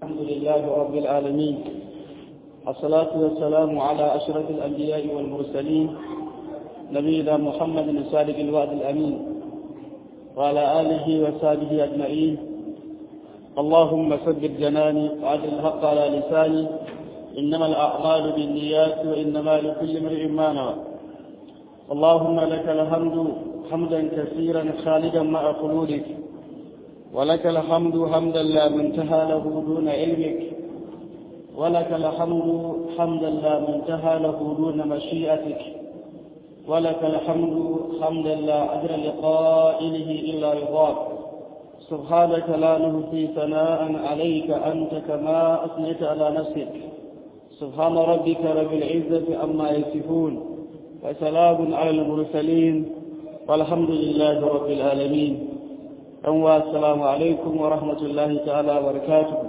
الحمد لله رب العالمين الصلاة والسلام على أشرف الأنبياء والمرسلين نبينا محمد الصادق الوعد الأمين وعلى آله وصحبه أجمعين اللهم ثبت جناني وعجل الحق على لساني إنما الأعمال بالنيات وإنما لكل امرئ ما نوى اللهم لك الحمد حمدا كثيرا خالدا مع خلودك ولك الحمد حمدا لا منتهى له دون علمك ولك الحمد حمدا لا منتهى له دون مشيئتك ولك الحمد حمدا لا أجر لقائله إلا رضاك سبحانك لا نهدي ثناء عليك أنت كما أثنيت على نفسك سبحان ربك رب العزة عما يصفون وسلام على المرسلين والحمد لله رب العالمين أنوا السلام عليكم ورحمة الله تعالى وبركاته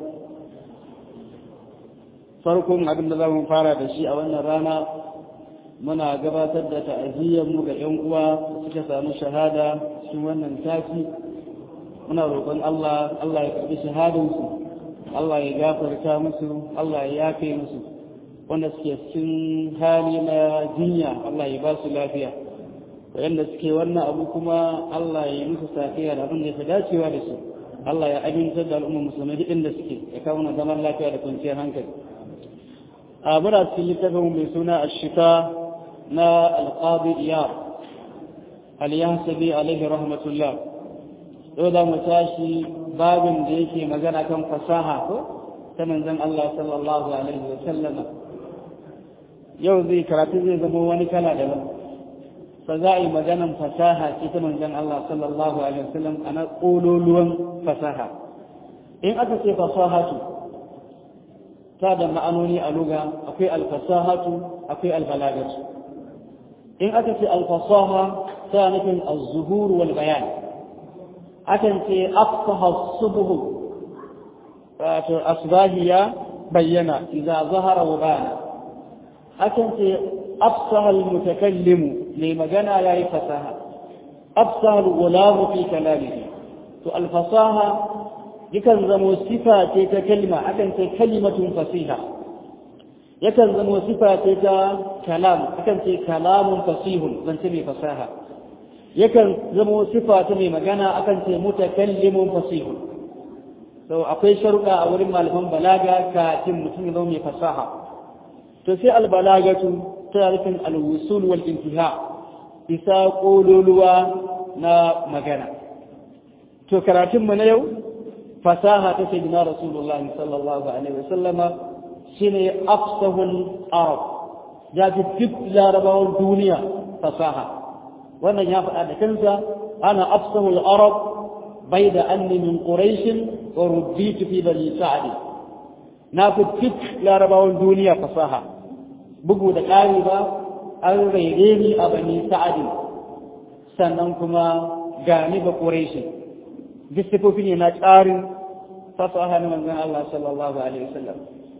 farkon abin da za mu fara da shi a wannan rana muna gabatar da ta'aziyyarmu ga 'yan uwa suka samu shahada cikin wannan tafi muna roƙon Allah Allah ya karɓi shahadansu Allah ya gafarta musu Allah ya yafe musu wanda suke cikin hali na jinya Allah ya ba su lafiya wanda suke wannan abu kuma Allah ya yi musu safiya da abin da ya dacewa da su Allah ya amintar da al'ummar musulmai duk inda suke ya kawo na zaman lafiya da kwanciyar hankali a muna cikin littafin mai suna ashita na alqadi iyar al-yahsabi alaihi rahmatullah yau za mu tashi babin da yake magana kan fasaha ko ta manzon Allah sallallahu alaihi wa sallama yau zai karatu zai zama wani kala daban fa za a yi maganan fasaha ce ta manzon Allah sallallahu alaihi wa sallam ana kololuwan fasaha in aka ce fasahatu ta da ma'anoni a luga akwai alfasahatu akwai albalagatu in aka ce alfasaha ta nufin az-zuhur wal bayan akan ce afsaha subuhu wato asbahi ya bayyana idza zahara wa bana akan ce afsaha almutakallimu mai magana yayi fasaha afsaha alghulamu fi kalamihi to alfasaha yakan zamo sifa ce ta kalma akan ce kalimatun fasiha yakan zamo sifa ce ta kalam akan ce kalamun fasihun zance mai fasaha yakan zama sifa ta mai magana akan ce mutakallimun fasihun so akwai sharuɗa a wurin malaman balaga kafin mutum ya zama mai fasaha to sai albalagatu ta rufin alwusul wal intiha isa kololuwa na magana to karatun mu na yau fasaha ta sayyidina rasulullahi sallallahu alaihi wasallama shine afsahul arab ya fi duk larabawan duniya fasaha wannan ya faɗa da kansa ana afsahul arab bai da anni min quraish wa rubbitu fi bani sa'd na fi duk larabawan duniya fasaha bugu da ƙari ba an raire ni a bani sa'd sannan kuma gani ba quraish duk sifofi ne na tsarin fasaha na manzon Allah sallallahu alaihi wasallam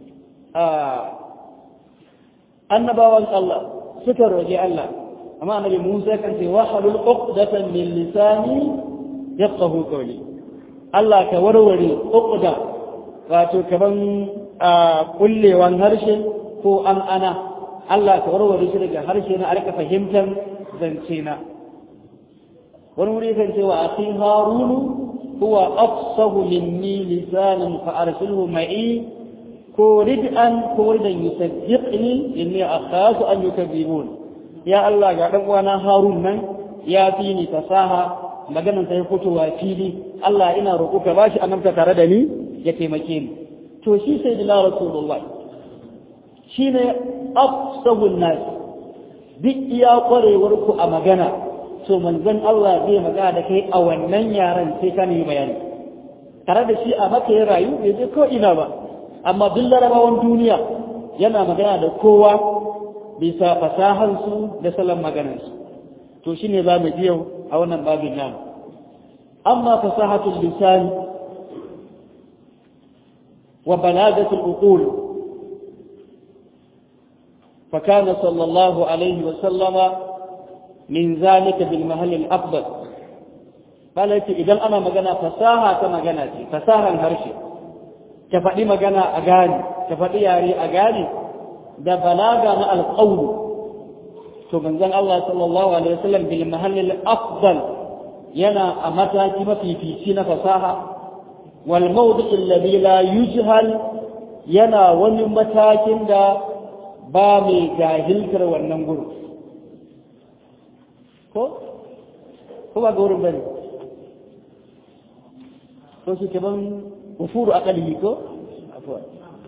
annabawan Allah suka roƙi Allah amma annabi Musa kan ce wahalul uqdatan min lisani yafqahu qawli Allah ka warware uqda wato kaman kullewan harshe ko an ana Allah ka warware shi daga harshe na alka fahimtar zance na wani wuri kan ce wa akhi harunu huwa afsahu minni lisanan fa arsilhu ma'i ko rid'an ko ridan yusaddiqni inni akhafu an yukadzibun ya Allah ga ɗan uwana Harun nan ya fi ni fasaha maganan ta fitowa fili Allah ina roƙo ka bashi annabta tare da ni ya taimake ni to shi sai dina Rasulullah shine afsahun nas duk iya kwarewar ku a magana to manzon Allah zai magana da kai a wannan yaran sai ka nemi bayani tare da shi a maka ya rayu bai je ko ina ba amma duk larabawan duniya yana magana da kowa bisa fasahansu da salon maganarsu to shi ne za mu ji yau a wannan babin nan amma fasahatul lisan wa balagatul uqul فكان صلى الله عليه وسلم من ذلك بالمهل الأفضل قال إذا أنا مجانا فساها كما جناتي فساها هرشي ka faɗi magana a gane ka faɗi yare a gane da balaga na alƙawlu to manzon Allah sallallahu alaihi wasallam bil mahallil afdal yana a mataki mafifici na fasaha wal mawdi' alladhi la yujhal yana wani matakin da ba mai jahiltar wannan gurin ko ko ba ga wurin bane ko shi kaman ufuru aqalihi ko afwan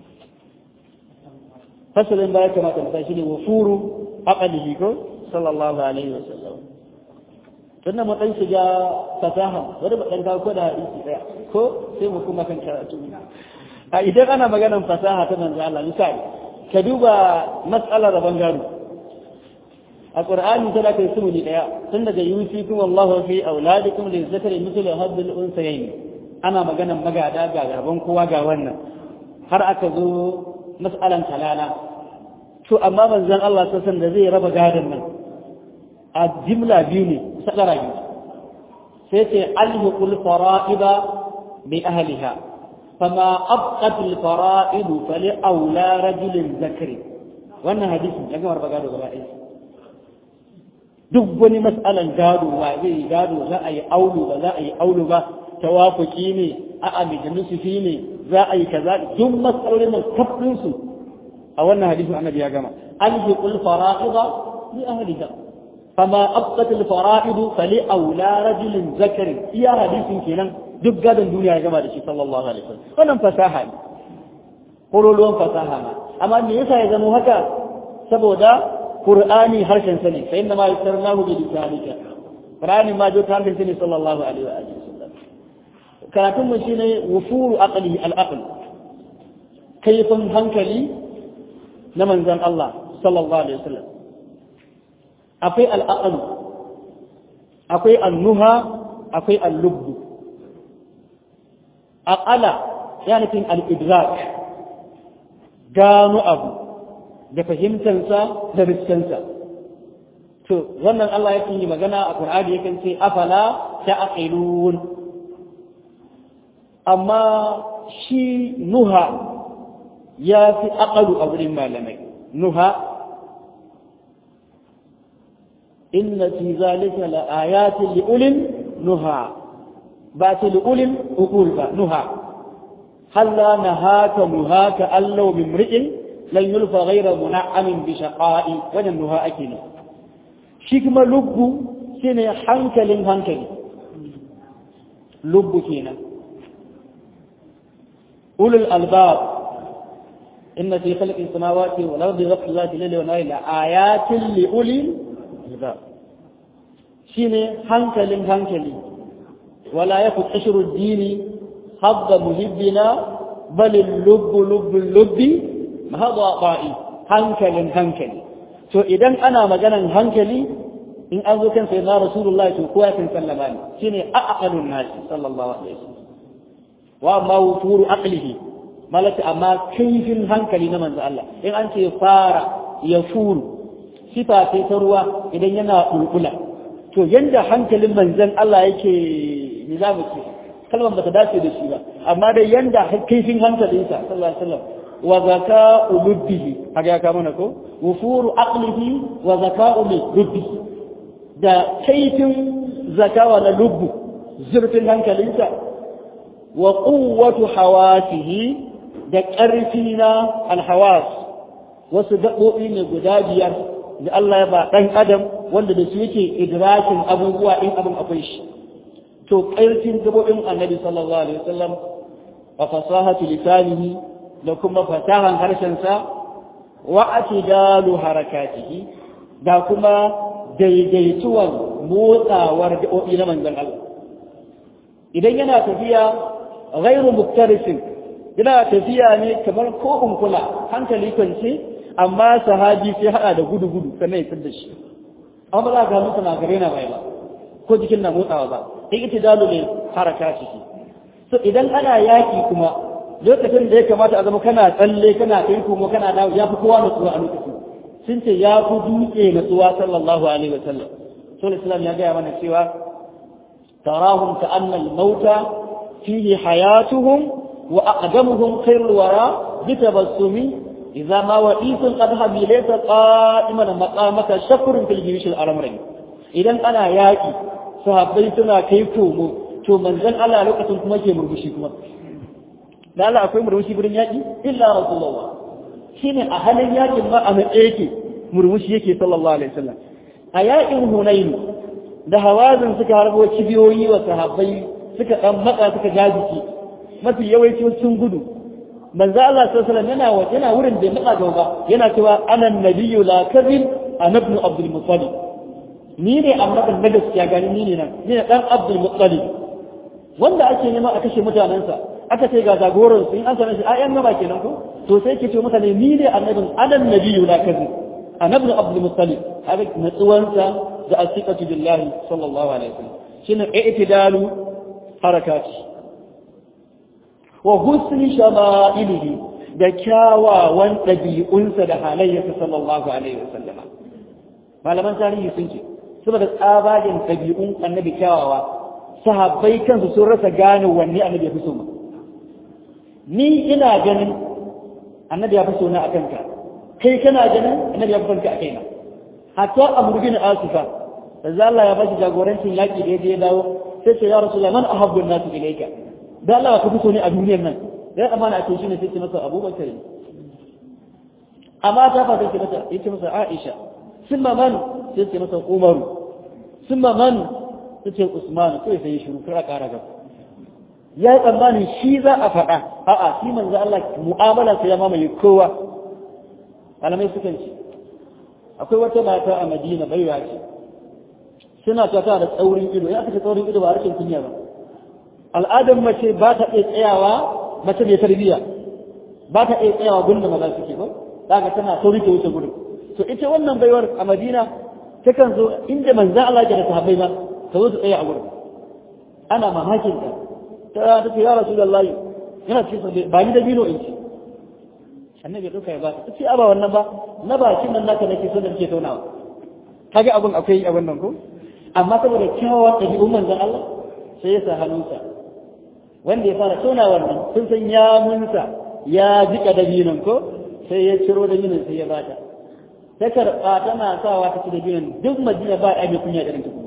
fasalin baya kamata mu shi ne wufuru aqalihi ko sallallahu alaihi wasallam tunda mu dan shiga fasaha wanda ba dan ko da hadisi daya ko sai mu kuma kan karatu a idan ana maganar fasaha ta manzo Allah misali ka duba mas'alar rabon gado a qur'ani tana kai sumuni daya tun daga yusikum wallahu fi auladikum lizakari mithlu hadhil unsayayn ana maganar magada ga rabon kowa ga wannan har aka zo mas'alan talala to amma manzon Allah sassan da zai raba gadon nan a jimla biyu ne sadara biyu sai ce alhiqul fara'ida bi ahliha fama abqat al fara'id fali aula rajulin zakari wannan hadisin ya gama raba gado gaba ɗaya duk wani mas'alan gado wa zai gado za a yi aulu ba za a yi aulu ba tawafuki ne a'a mai nusufi ne za a yi kaza duk matsalolin nan kafin su a wannan hadisin annabi ya gama alhiqul fara'ida li ahliha fama abqat al fara'id fali aula rajulin zakari iya hadisin kenan duk gadon duniya ya gama da shi sallallahu alaihi wasallam wannan fasaha ne kololuwan fasaha ne amma me yasa ya zama haka saboda qur'ani harshen sa ne fa inna ma yusarnahu bi lisanika qur'ani ma jo ta harshen sa ne sallallahu alaihi wa alihi karatun mu shine wufuru aqli al-aql kaifin hankali na manzon Allah sallallahu alaihi wasallam akwai al-aql akwai an-nuha akwai al-lubb aqala yana cikin al-idrak gano abu da fahimtansa da riskansa to wannan Allah yake yi magana a Qur'ani yake ce afala ta'qilun amma shi nuha ya fi aƙalu a wurin malamai nuha inna fi zalika la ayatin li'ulin nuha ba ta li'ulin uqul ba nuha halla nahaka nuhaka allau min mri'in lan yulfa ghayra muna'amin bi shaqa'i wannan nuha ake ne shi kuma lubbu shine hankalin hankali lubbu kenan أولو الألباب إن في خلق السماوات والأرض وقت الله الليل والنهار لآيات لأولي الألباب شيني هنكل هنكل ولا يكن حشر الدين حظ مهبنا بل اللب لب اللب هذا طائي هنكل هنكل to idan ana maganan hankali in an zo kan sayyidina rasulullahi to kowa kan sallama ne shine aqalun nasi sallallahu alaihi wasallam wa ma wufuru aqlihi malaka amma kaifin hankali na manzo Allah in an ce fara ya furu sifa ce ta ruwa idan yana bulbula to yanda hankalin manzon Allah yake ni za mu ce kalmar bata dace da shi ba amma dai yanda kaifin hankalinsa sallallahu alaihi wasallam wa zaka'u lubbihi haka ya kama na ko wufuru aqlihi wa zaka'u lubbihi da kaifin zakawa na lubbu zurfin hankalinsa wa quwwatu hawasihi da ƙarfi na alhawas wasu gaɓoɓi ne guda biyar da Allah ya ba ɗan adam wanda da su yake idrakin abubuwa in abin akwai shi to ƙarfin gaɓoɓin annabi sallallahu alaihi wasallam wa fasahatu lisanihi da kuma fasahan harshensa wa atidalu harakatihi da kuma daidaituwan motsawar gaɓoɓi na manzon Allah idan yana tafiya ghairu muktarisin yana tafiya ne kamar ko kula hankali kwance amma sahabi sai hada da gudu gudu sannan ya da shi amma za ka mutu na gare na bai ba ko jikin na motsawa ba sai ita dalu ne haraka ciki so idan ana yaki kuma lokacin da ya kamata a zama kana tsalle kana kai kuma kana dawo ya fi kowa nutsuwa a lokacin sun ce ya fi dutse nutsuwa sallallahu alaihi wa sallam sun islam ya gaya mana cewa tarahum ka annal mauta fihi hayatuhum wa aqdamuhum khairul wara bi tabassumi idza ma wa'isun qad habilayta qa'iman maqamaka shakrun fil jiyush al amrayn idan ana yaki sahabbai suna kai komo to manzon Allah lokacin kuma ke murmushi kuma da Allah akwai murmushi gurin yaki illa rasulullah shine a halin yakin ma a matsayi yake murmushi yake sallallahu alaihi wasallam a yakin hunain da hawazin suka harbo kibiyoyi wa sahabbai suka dan matsa suka jajiki mafi yawanci sun gudu manzo Allah sallallahu alaihi wasallam yana yana wurin da matsa gaba yana cewa ana nabiyyu la kadhib ana ibn abdul muttalib ni ne annabin na gaskiya gani ni ne nan ni ne dan abdul muttalib wanda ake nema a kashe mutanensa aka ce ga jagoran su in an sanar shi ayan gaba kenan ko to sai ke ce mutane ni ne annabin anan nabiyyu la kadhib ana ibn abdul muttalib haka natsuwansa da asiqatu billahi sallallahu alaihi wasallam shine i'tidalu harakati wa husni shama'ilihi da kyawawan ɗabi'unsa da halayyarsa sallallahu alaihi wasallam malaman tarihi sun ce saboda tsabagen ɗabi'un annabi kyawawa sahabbai kansu sun rasa gane wanne annabi ya fi so ni ina ganin annabi ya fi so na a kanka kai kana ganin annabi ya fi son ka a kaina hatta amru bin asifa da Allah ya bashi jagorancin yaki da ya dawo sai ce ya rasulullah man ahabbu an-nas ilayka da Allah ka fi so ne a duniyar nan dai amana a cikin ne sai ce masa Abubakar amma ta fa sai ce masa yace masa Aisha summa man sai ce masa Umar summa man sai ce Usman sai sai shiru kar a kara gaba ya yi tsammanin shi za a faɗa a'a shi manzo Allah mu'amala sai ya mamaye kowa malamai sukan ce akwai wata mata a Madina baiwa ce suna ta da tsaurin ido ya kace tsaurin ido ba rashin kunya ba al'adar mace ba ta iya tsayawa mace mai tarbiyya ba ta iya tsayawa gunda maza suke ba daga tana sauri ta wuce gudu to ita wannan baiwar a Madina takan zo inda manzo Allah ya da sahabbai ba ta zo ta tsaya a gurin ana mamakin ta ta ta ce ya rasulullahi yana cikin ba ni da bino in ci annabi ya dauka ya ba ta ce aba wannan ba na bakin nan naka nake so da nake taunawa kage abun akwai abun nan ko amma saboda kyawawan ɗabi'un manzon Allah sai ya sa hannunsa wanda ya fara tona wannan sun san ya munsa ya jika dabinon ko sai ya ciro dabinon sai ya bata ta karɓa tana sawa ta ci dabinon duk madina ba a mai kunya irin ta kuma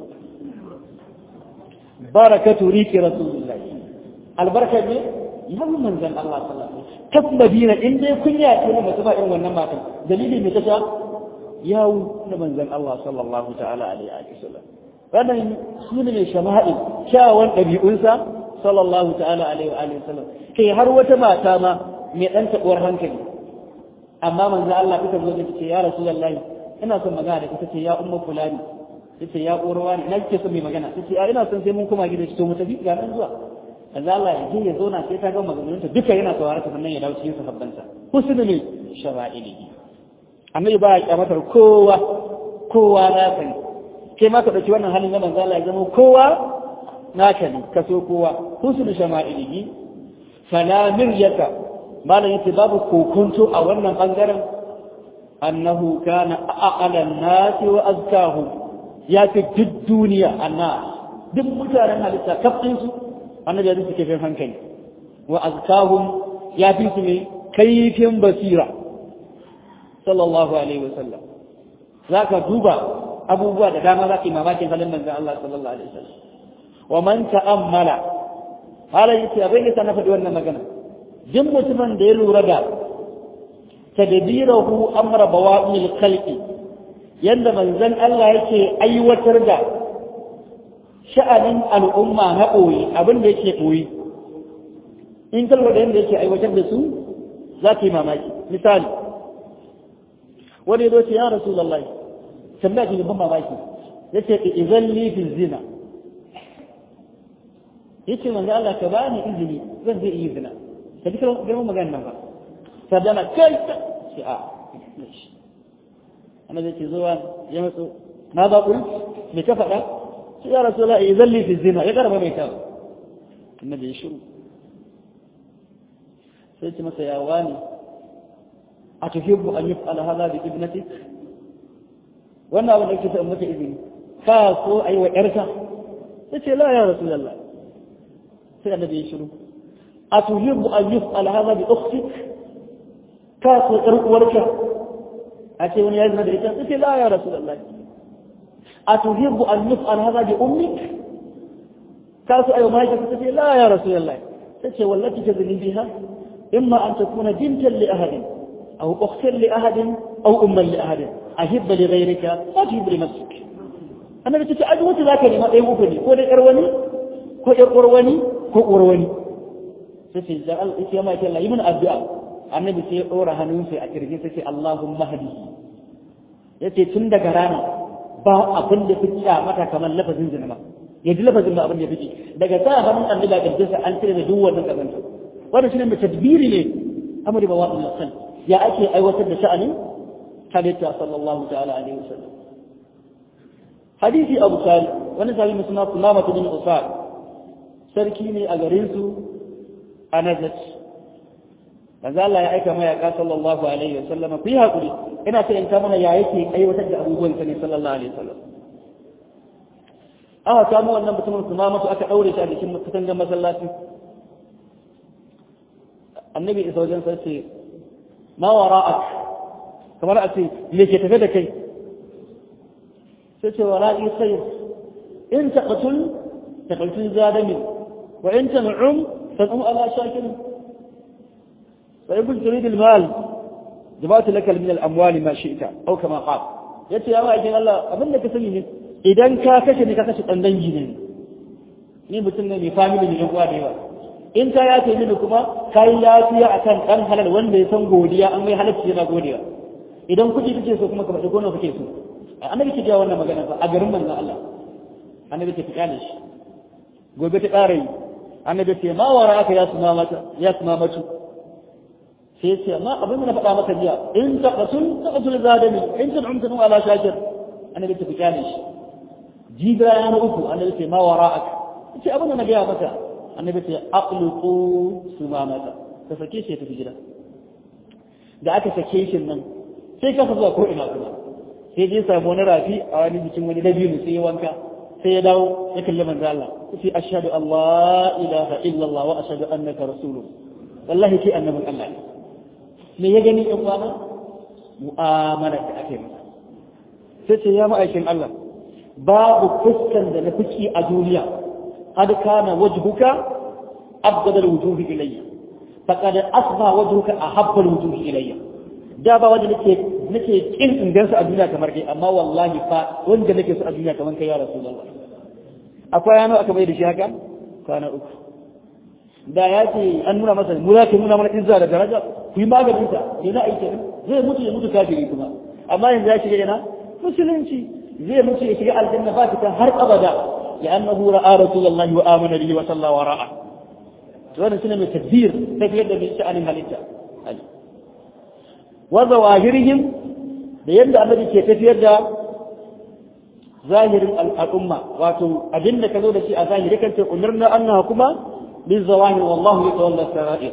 barakatu riki rasulullah albarka ne yan manzon Allah sallallahu alaihi wasallam kaf madina in dai kunya ce ne mutum irin wannan matan dalili me ta yawo na manzon Allah sallallahu ta'ala alaihi wasallam wannan su ne shama'il kyawun ɗabi'unsa sallallahu ta'ala alaihi wa alihi wasallam kai har wata mata ma mai ɗan taɓuwar hankali amma manzo Allah kuka zo da ce ya rasulullahi ina son magana da kuka ce ya umma fulani tace ya ƙorwa ne ina kike son mai magana tace a ina son sai mun koma gida to mu tafi ga nan zuwa manzo Allah ya je ya zauna sai ta ga maganganunta duka yana saurara ta sannan ya dawo cikin sahabbansa husnu ne shara'ilihi annabi ba ya kyamatar kowa kowa na sani kai ma ka ɗauki wannan halin na manzo Allah ya zama kowa naka ne ka so kowa husnu shama'ilihi fala miryata malam yace babu kokonto a wannan bangaren annahu kana aqala an-nas wa azkahu ya fi duk duniya annas duk mutanen halitta kafin su annabi ya suke fin hankali wa azkahum ya fi su ne kaifin basira sallallahu alaihi wasallam zaka duba abubuwa da dama za ka yi mamakin halin manzon Allah sallallahu alaihi wasallam wa man ta'ammala halin yace abin da na faɗi wannan magana duk mutumin da ya lura da tadbirahu amra bawa'il khalqi yanda manzon Allah yake aiwatar da sha'anin al'umma na ɓoye abin da yake ɓoye in kalwa da yanda yake aiwatar da su za ka yi mamaki misali wani ya zo ce ya rasulullahi tambaya ce ban mamaki ya ce izan li fi zina ya ce manzo Allah ka bani izini zan zai yi zina ka ji girman magana nan ba sadana kai ce a ana zai ce zuwa ya matso na ba kuri me ka faɗa sai ya rasu la izan li fi zina ya karba mai tawo annabi ya shiru sai ce masa ya wani a tuhibbu an yuf'ala hadha bi ibnatik wannan abin da kike ta mata izini ka so ayi wa yarka sai ce la ya rasulullah sai annabi ya shiru atuhibbu an yuf'al hadha bi ukhtik ka so ɗan uwarka a ce wani ya zina da ita sai la ya rasulullahi atuhibbu an yuf'al hadha bi ummik ka so ayo mai ka ce la ya rasulullahi sai wallati tazini biha imma an takuna bintan li ahadin aw ukhtan li ahadin aw umman li ahadin ahibba li ghayrika wa tuhibbu li nafsik annabi tace aji wata zaka nema ɗaya uku ne ko dai ƴar wani ko ƴar uwar wani ko uwar wani sai ce da Allah ya mai Allah yi mana addu'a annabi sai ya ɗora hannunsa a kirjin sai ce Allahumma hadi yace tun daga rana ba abin da fi mata kamar lafazin zina ba ya ji lafazin ba abin da fi daga sa hannun annabi a kirjin sa an cire da duk wannan kazanta wannan shine mai tadbiri ne amri ba wa'in sal ya ake aiwatar da sha'anin halitta sallallahu ta'ala alaihi wasallam hadisi abu sali wani sabi mai suna sulama ta bin usar sarki ne a garin su a nazat manzo Allah ya aika mayaka sallallahu alaihi wasallam ku yi hakuri ina so in ta mana ya yake aiwatar da abubuwan sa ne sallallahu alaihi wasallam aka samu wannan mutumin sulama aka daure shi a cikin katangar masallaci annabi isa wajen sa ce ma wara'ak kamar a ce me ke tafe da kai sai ce wara'i khayr in taqtul taqtul zadamin wa in tan'um tan'um ala shakirin fa ibn turid al-mal jama'atu laka min al-amwali ma shi'ta aw kama qala yace ya ma'aikin Allah abin da ka sani ne idan ka kashe ne ka kashe dan dangi ne ni mutum ne mai family ne yan uwa da yawa in ka yafe mini kuma ka yi yafiya a kan ɗan halal wanda ya san godiya an mai halarci yana godiya idan kuɗi kake so kuma ka faɗi gona kake so annabi ke jawo wannan magana fa a garin manzon Allah annabi ke tikane shi gobe ta ƙara yi annabi ce ma wara aka ya suma mata ya suma matu sai ya ce amma abin da na faɗa maka jiya in ta qatul ta qatul zadami in ta umta nu ala shakir annabi ke tikane shi jiga ya na uku annabi ce ma wara aka ce abin da na gaya maka annabi ce aqluqu sumamata ka sake shi tafi gida da aka sake shi nan sai ka zuwa ko ina kuma sai je samu wani rafi a wani bikin wani dabino sai ya wanka sai ya dawo ya kalli manzo Allah sai ashhadu Allah ilaha illallah wa ashhadu annaka rasulullah wallahi ke annabin Allah me ya gani in kwana mu'amala da ake masa sai ce ya ma'aikin Allah babu fuskan da na fiki a duniya قد كان وجهك أبغض الوجوه إلي فقد أصبح وجهك أحب الوجوه إلي da ba wanda nake nake kin in gan su a duniya kamar kai amma wallahi fa wanda nake su a duniya kamar kai ya rasulullah akwai yana aka bai da shi haka kwana uku da ya ce an nuna masa mu za ka nuna mana izza da daraja ku yi maganin ta ne na aiki zai mutu ya mutu kafiri kuma amma yanzu ya shiga ina musulunci zai mutu ya shiga aljanna ba ta har abada لأنه رأى رسول الله وآمن به وصلى وراءه وانا سنة من تدبير تفيد من شأن هلتا وظواهرهم ليبدأ الذي تفيد ظاهر الأمة واتو أدنة كذولة شيء ظاهر كنت أمرنا أنها كما بالظواهر والله يتولى السرائر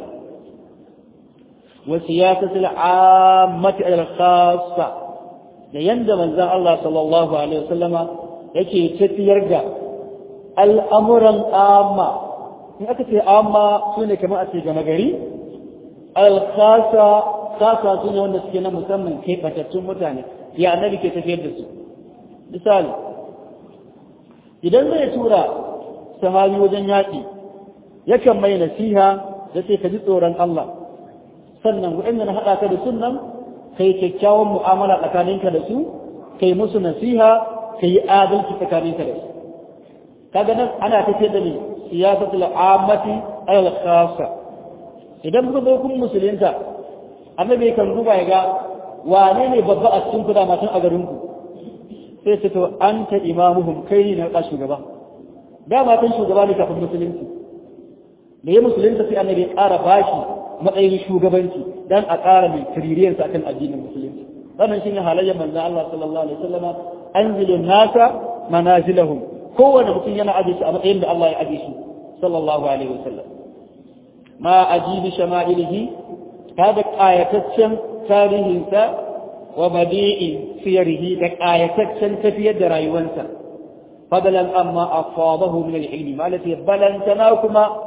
وسياسة العامة إلى الخاصة ليندم الله صلى الله عليه وسلم yake tafiyar da al'amuran amma in aka ce amma su ne kamar a ce gama gari alkhasa kasa su ne wanda suke na musamman ke fatattun mutane ya annabi ke tafiyar da su misali idan zai tura sahabi wajen yaƙi yakan mai nasiha da sai ka ji tsoron Allah sannan waɗanda na haɗa ka da sunan kai kyakkyawan mu'amala tsakaninka da su kai musu nasiha ka yi adalci tsakaninka da su kaga nan ana tafiyar da ne siyasatul ammati al khassa idan kuka zo kun musulunta annabi kan duba ya ga wane ne babba a cikin ku da matan a garin ku sai ce to anta imamuhum kai ne na shugaba da matan shugaba ne kafin musulunci da ya musulunta sai annabi ya ƙara bashi matsayin shugabanci dan a ƙara mai tiririyarsa akan addinin musulunci wannan shine halayyar manzon Allah sallallahu alaihi wasallama anzilu nasa manazilahum kowane mutum yana aje shi a matsayin da Allah ya aje shi sallallahu alaihi wasallam ma ajibi shama'ilihi kada qayataccen tarihinsa wa badi'i siyarihi da qayataccen tafiyar da rayuwarsa fadalan amma afadahu min al-ilmi malati balantana kuma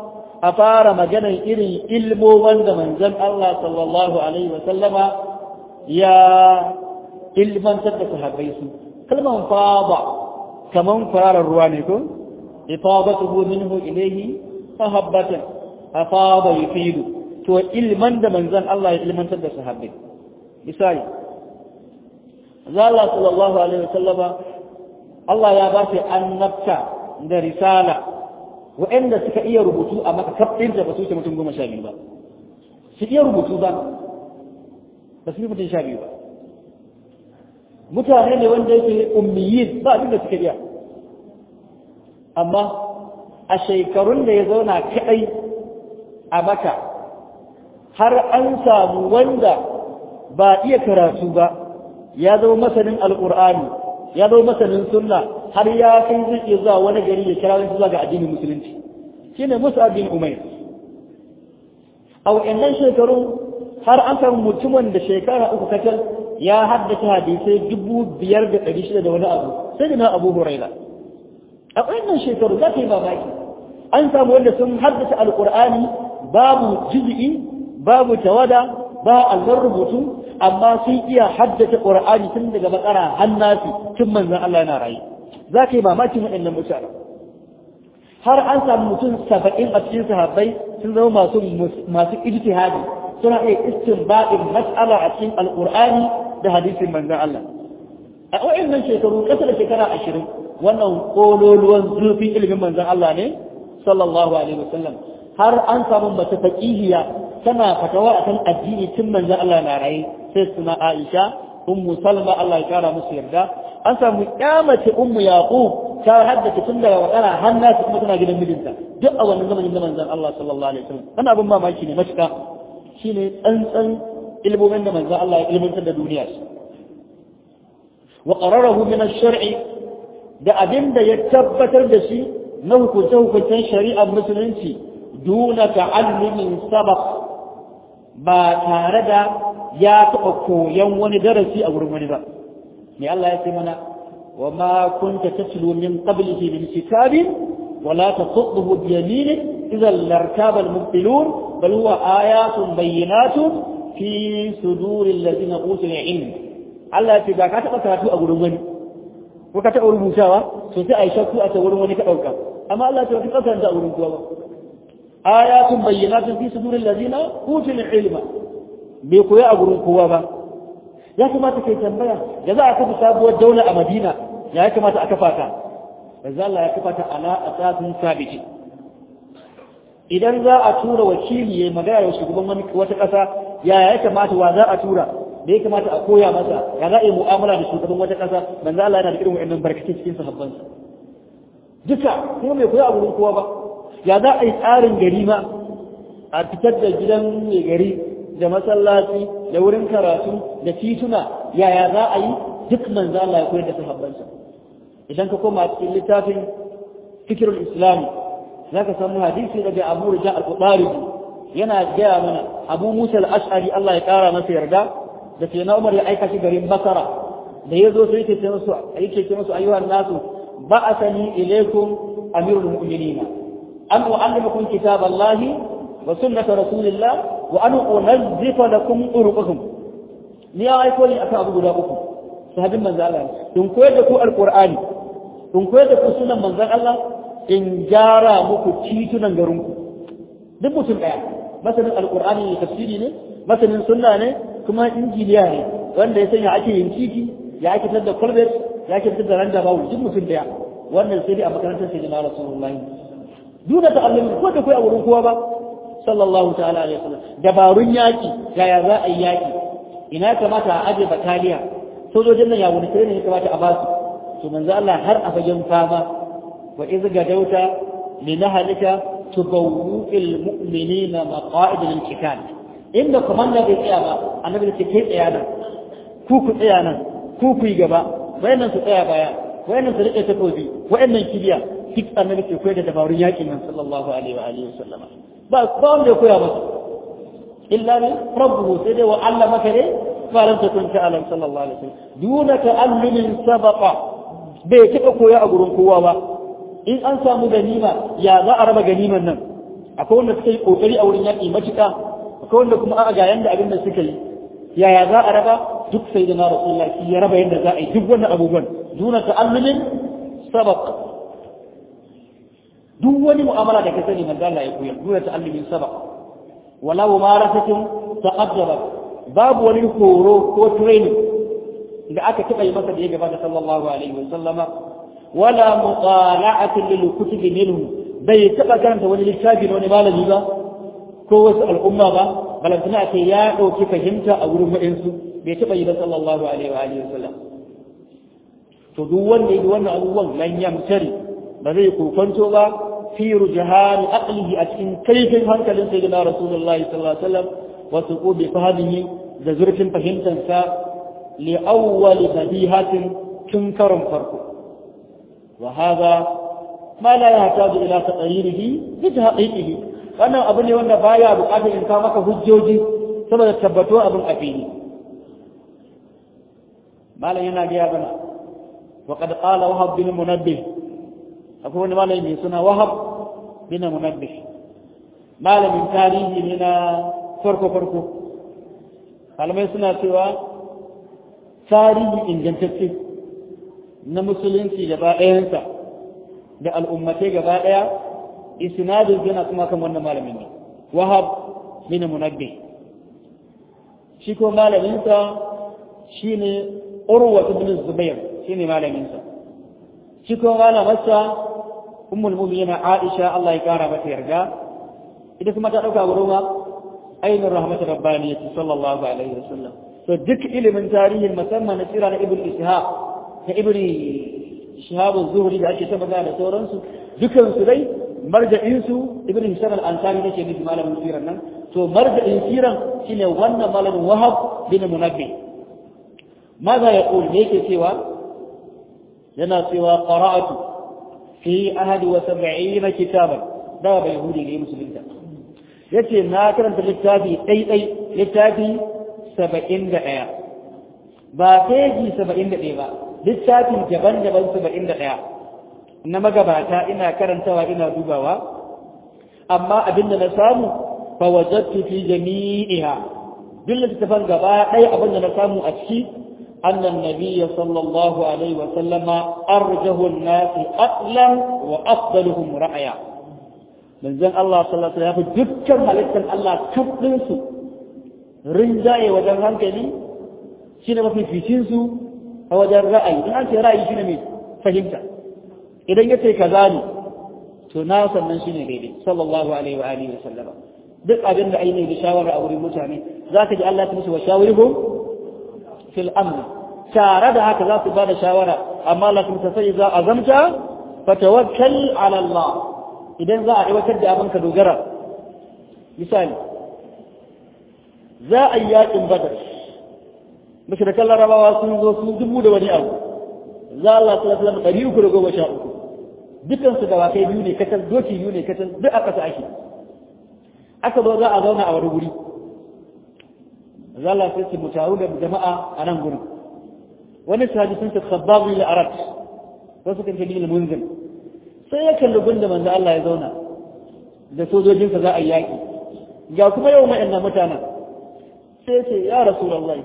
a fara maganar irin ilmomin da manzon Allah sallallahu alaihi wa sallama ya ilmantar da sahabbai su kalman fada kaman fararar ruwa ne ko ifadatuhu minhu ilayhi mahabbatan afada yufidu to ilman da manzon Allah ya ilmantar da sahabbai misali Allah sallallahu alaihi wa sallama Allah ya ba shi annabta da risala waɗanda suka iya rubutu a maka kafin da ba su mutum goma sha biyu ba su iya rubutu ba ba su yi mutum sha biyu ba mutane ne wanda yake ummiyin ba abin da suka iya amma a shekarun da ya zauna kaɗai a maka har an samu wanda ba iya karatu ba ya zama masanin alƙur'ani ya zama masanin sunna har ya kai zai iya zuwa wani gari ya kira wani zuwa ga addinin musulunci shine Musa bin Umair a wa'annan shekaru har an samu mutumin da shekara uku kacal ya haddace hadisai dubu biyar da ɗari shida da wani abu sai da na Abu Huraira a wa'annan shekaru za ka yi mamaki an samu wanda sun haddace alƙur'ani babu juz'i babu tawada ba allon rubutu amma sun iya haddace ƙur'ani tun daga bakara hannasi tun manzon Allah yana rayu za ka yi mamakin waɗannan mutane har an samu mutum saba'in a cikin sahabbai sun zama masu masu ijtihadi suna iya istinbadin mas'ala a cikin alqur'ani da hadisin manzon Allah a waɗannan shekaru ƙasa da shekara ashirin wannan kololuwan zurfin ilimin manzon Allah ne sallallahu alaihi wasallam har an samu mace faqihiya tana fatawa akan addini tun manzon Allah na raye sai suna Aisha ummu Salma Allah ya kara musu yarda an samu kyamace ummu yaqub ta haddace tun daga wakara har nasu kuma tana gidan mijinta duk a wannan zamanin da manzon Allah sallallahu alaihi wasallam wannan abin mamaki ne matuka shine tsantsan ilmomin da manzon Allah ya ilmantar da duniya shi wa qararahu min ash-shar'i da abin da ya tabbatar da shi na hukunce hukuncen shari'ar musulunci duna ta'allumin sabaq ba tare da ya taɓa koyon wani darasi a wurin wani ba me Allah ya ce mana wa ma kunta tatlu min qablihi min kitabin wa la taqutuhu bi yaminik idhan lartaba al-mubtilun bal huwa ayatun bayyinatun fi suduri alladhina utul ilm Allah ya ce ba ka taɓa karatu a wurin wani ko ka taɓa rubutawa to sai a yi shakku a ta wurin wani ka ɗauka amma Allah ya ce ba ka karanta a wurin kowa ba ayatun bayyinatun fi suduri alladhina utul ilma bai koya a wurin kowa ba ya kamata kai tambaya da za a kafa sabuwar daula a Madina ya kamata a kafa ta manzo Allah ya kafa ta ala asasin sabiti idan za a tura wakili ya magana da shugaban wani wata ƙasa ya ya kamata wa za a tura da ya kamata a koya masa ya za a yi mu'amala da shugaban wata ƙasa manzo Allah yana da irin wa'annan barkatai cikin sahabbansa duka kuma bai koya a wurin kowa ba ya za a yi tsarin gari ma a fitar da gidan mai gari da masallaci da wurin karatu da tituna yaya za a yi duk manzo Allah ya koyar da sahabbansa idan ka koma cikin littafin fikirul islam zaka samu hadisi daga Abu Rija al-Qudari yana gaya mana Abu Musa al-Ash'ari Allah ya kara masa yarda da sai na Umar ya aika shi garin Basra da yazo sai yake ce musu yake ce musu ayyuhan nasu ba'athani ilaykum amirul mu'minin an u'allimukum kitaballahi wa sunnata rasulillah wa an unazzifa lakum uruqakum ni ya aiko ni akan abu guda uku sahabin manzo Allah in koyar da ku alqur'ani in koyar da ku sunan manzon Allah in gyara muku titunan garin ku duk mutum daya masanin alqur'ani ne tafsiri ne masanin sunna ne kuma injiniya ne wanda ya sanya ake yin titi ya ake tada kwalbet ya ake tada randa bawu duk mutum daya wannan sai dai a makarantar sai na rasulullahi duna ta'allumi ko da kai a wurin kowa ba sallallahu ta'ala alaihi wasallam dabarun yaki yaya za a yi yaki ina kamata a aje bataliya sojojin nan ya wani sai ne ya kamata a basu to manzo Allah har a fagen fama wa iz gadauta li nahlika tubawwu al mu'minina maqa'id lil qital inda komanda bai tsaya ba annabi ce kai tsaya nan ku ku tsaya nan ku ku yi gaba wayannan su tsaya baya wayannan su rike takobi wayannan kibiya duk annabi ke koyar da dabarun yakin nan sallallahu alaihi wa alihi wasallam ba ba wanda ya koya masa illa ne rabbuhu sai dai wa Allah maka ne fa lam takun ta'lam sallallahu alaihi wasallam duna ta'allumin sabaqa bai kika koya a gurin kowa ba in an samu ganima ya za a raba ganiman nan akwai wanda suka yi kokari a wurin yaƙi matuƙa akwai wanda kuma a ga yanda abin da suka yi yaya za a raba duk sai da na rasulullah shi ya raba yadda za a yi duk wannan abubuwan duna ta'allumin sabaq duk wani mu'amala da ka sani manzo Allah ya koyar duna ta'allumin sabaq wala mumarasatin taqaddara babu wani horo ko training da aka taɓa yi masa da ya gabata sallallahu alaihi wa sallama wala mutala'atin lil kutubi minhu bai taɓa karanta wani littafi na wani malami ba ko wasu al'umma ba balantana ce ya ɗauki fahimta a wurin waɗansu bai taɓa yi ba sallallahu alaihi wa alihi wasallam to duk wanda yi wannan abubuwan lan yamtari ba zai kokonto ba fi rujhan aqlihi a cikin kaifin hankalin sayyidina rasulullahi sallallahu alaihi wasallam wa suqubi fahmihi da zurfin fahimtansa li awwal badihatin tun karon farko wa hadha ma la yahtaju ila taqririhi bi tahqiqihi wannan abu ne wanda baya bukatar in ka maka hujjoji saboda tabbato abin a fili malam yana gaya bana wa qad qala wahab bin munabbih akwai wani malami mai suna wahab bin munabbih malamin tarihi ne na farko farko malamai suna cewa tarihi ingantacce na musulunci gaba ɗayansa da al'ummatai gaba ɗaya isnadin yana kuma kan wannan malamin ne wahab bin munabbih shi ko malaminsa shine urwa ibn zubair shine malaminsa shi ko malamarsa ummul mu'minin aisha Allah ya kara mata yarda ita kuma ta dauka wurin ma ainihin rahmat rabbaniyati sallallahu alaihi wasallam to duk ilimin tarihin musamman na tsira na ibn ishaq da ibn shihab az-zuhri da ake ta magana da sauransu dukan su dai marja'insu ibn hisham al-ansari nake nufi malamin siran nan to marja'in siran shine wannan malamin wahab bin munabbi maza ya qul me yake cewa yana cewa qara'atu fi ahad wa sab'in kitaban da bai yahudi ne musulunta yace na karanta littafi dai dai littafi 71 ba peji 71 ba littafin daban-daban 71 na magabata ina karantawa ina dubawa amma abinda na samu fa wajadtu fi jami'iha duk littafan gaba ɗaya abinda na samu a ciki annan nabiyya sallallahu alaihi wa sallama arjahu an-nas aqlan wa afdaluhum ra'aya manzon Allah sallallahu alaihi wa sallam dukkan halittar Allah kafin su rinjaye wajen hankali shine mafi fitin su a wajen ra'ayi in an ce ra'ayi shine mai fahimta idan ya ce kaza ne to na sannan shine daidai sallallahu alaihi wa alihi wa sallama duk abin da ainihin da shawara a wurin mutane za ka ji Allah ta musu wa shawirhum fil amr tare da haka za su ba da shawara amma la kuma sai za a zamta fa tawakkal ala Allah idan za a aiwatar da abin ka dogara misali za a yi yakin badar mashirakan larabawa sun zo sun dubu da wani abu za Allah sallallahu alaihi wasallam ɗari uku da goma sha uku dukansu da wakai biyu ne kacal doki biyu ne kacal duk a ƙasa ake aka zo za a zauna a wani guri za Allah sai su mutaru da jama'a a nan gurin wani sahabi sun ce sabbabu ila arat wasu kan ce bil munzil sai ya kalli gunda manzo Allah ya zauna da sojojinsa za a yi yaƙi ga kuma yau ma'annan mutanen sai ce ya rasulullahi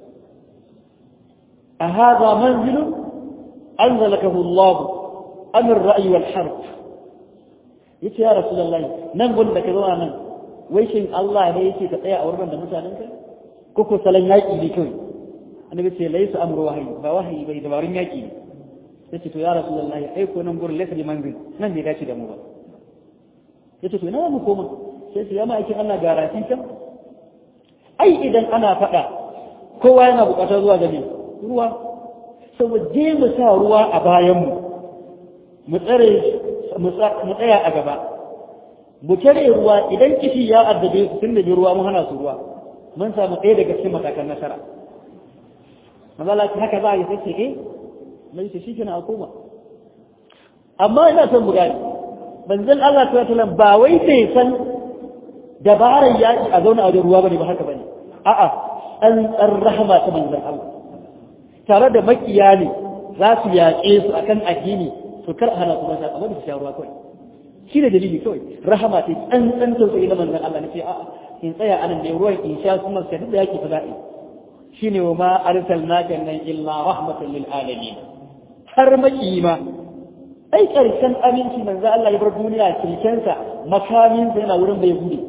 a hadha manzilun anzalakahu Allah am ar-ra'y wal harb yace ya rasulullahi nan gun da ka zo nan wai shin Allah ne yake ka tsaya a wurin da mutanen ka ko ko salan yaki ne kai annabi ce laysa amru wahyi ba wahyi bai dabarun yaki ne yace to ya rasulullahi ai ko nan gurin laysa bi manzil nan bai dace da mu ba yace to ina mu koma sai su yama aikin Allah garanti kan ai idan ana faɗa kowa yana buƙatar zuwa gani ruwa saboda je mu sa ruwa a bayanmu mu tsare mu tsaya a gaba mu tare ruwa idan kishi ya addabe su tun da bi ruwa mun hana su ruwa mun samu ɗaya daga cikin matakan nasara mazala ki haka za a yi sai ce eh mai ce shi kenan a koma amma ina son mu gani banzan Allah ta wata ba wai sai san dabarar yaƙi a zauna a wajen ruwa bane ba haka bane a'a an tsar rahama ta manzon Allah tare da makiya ne za su yaƙe su akan addini to kar hana su mata amma su sha ruwa kawai shi ne dalili kawai rahama ce tsantsan tausayi na manzon Allah nace a'a in tsaya anan da ruwan in sha su maska da yake fa za'i shine wa ma arsalnaka nan illa rahmatan lil alamin har makima ai karshen aminci manzo Allah ya bar duniya kirkensa makamin sa yana wurin bai gudu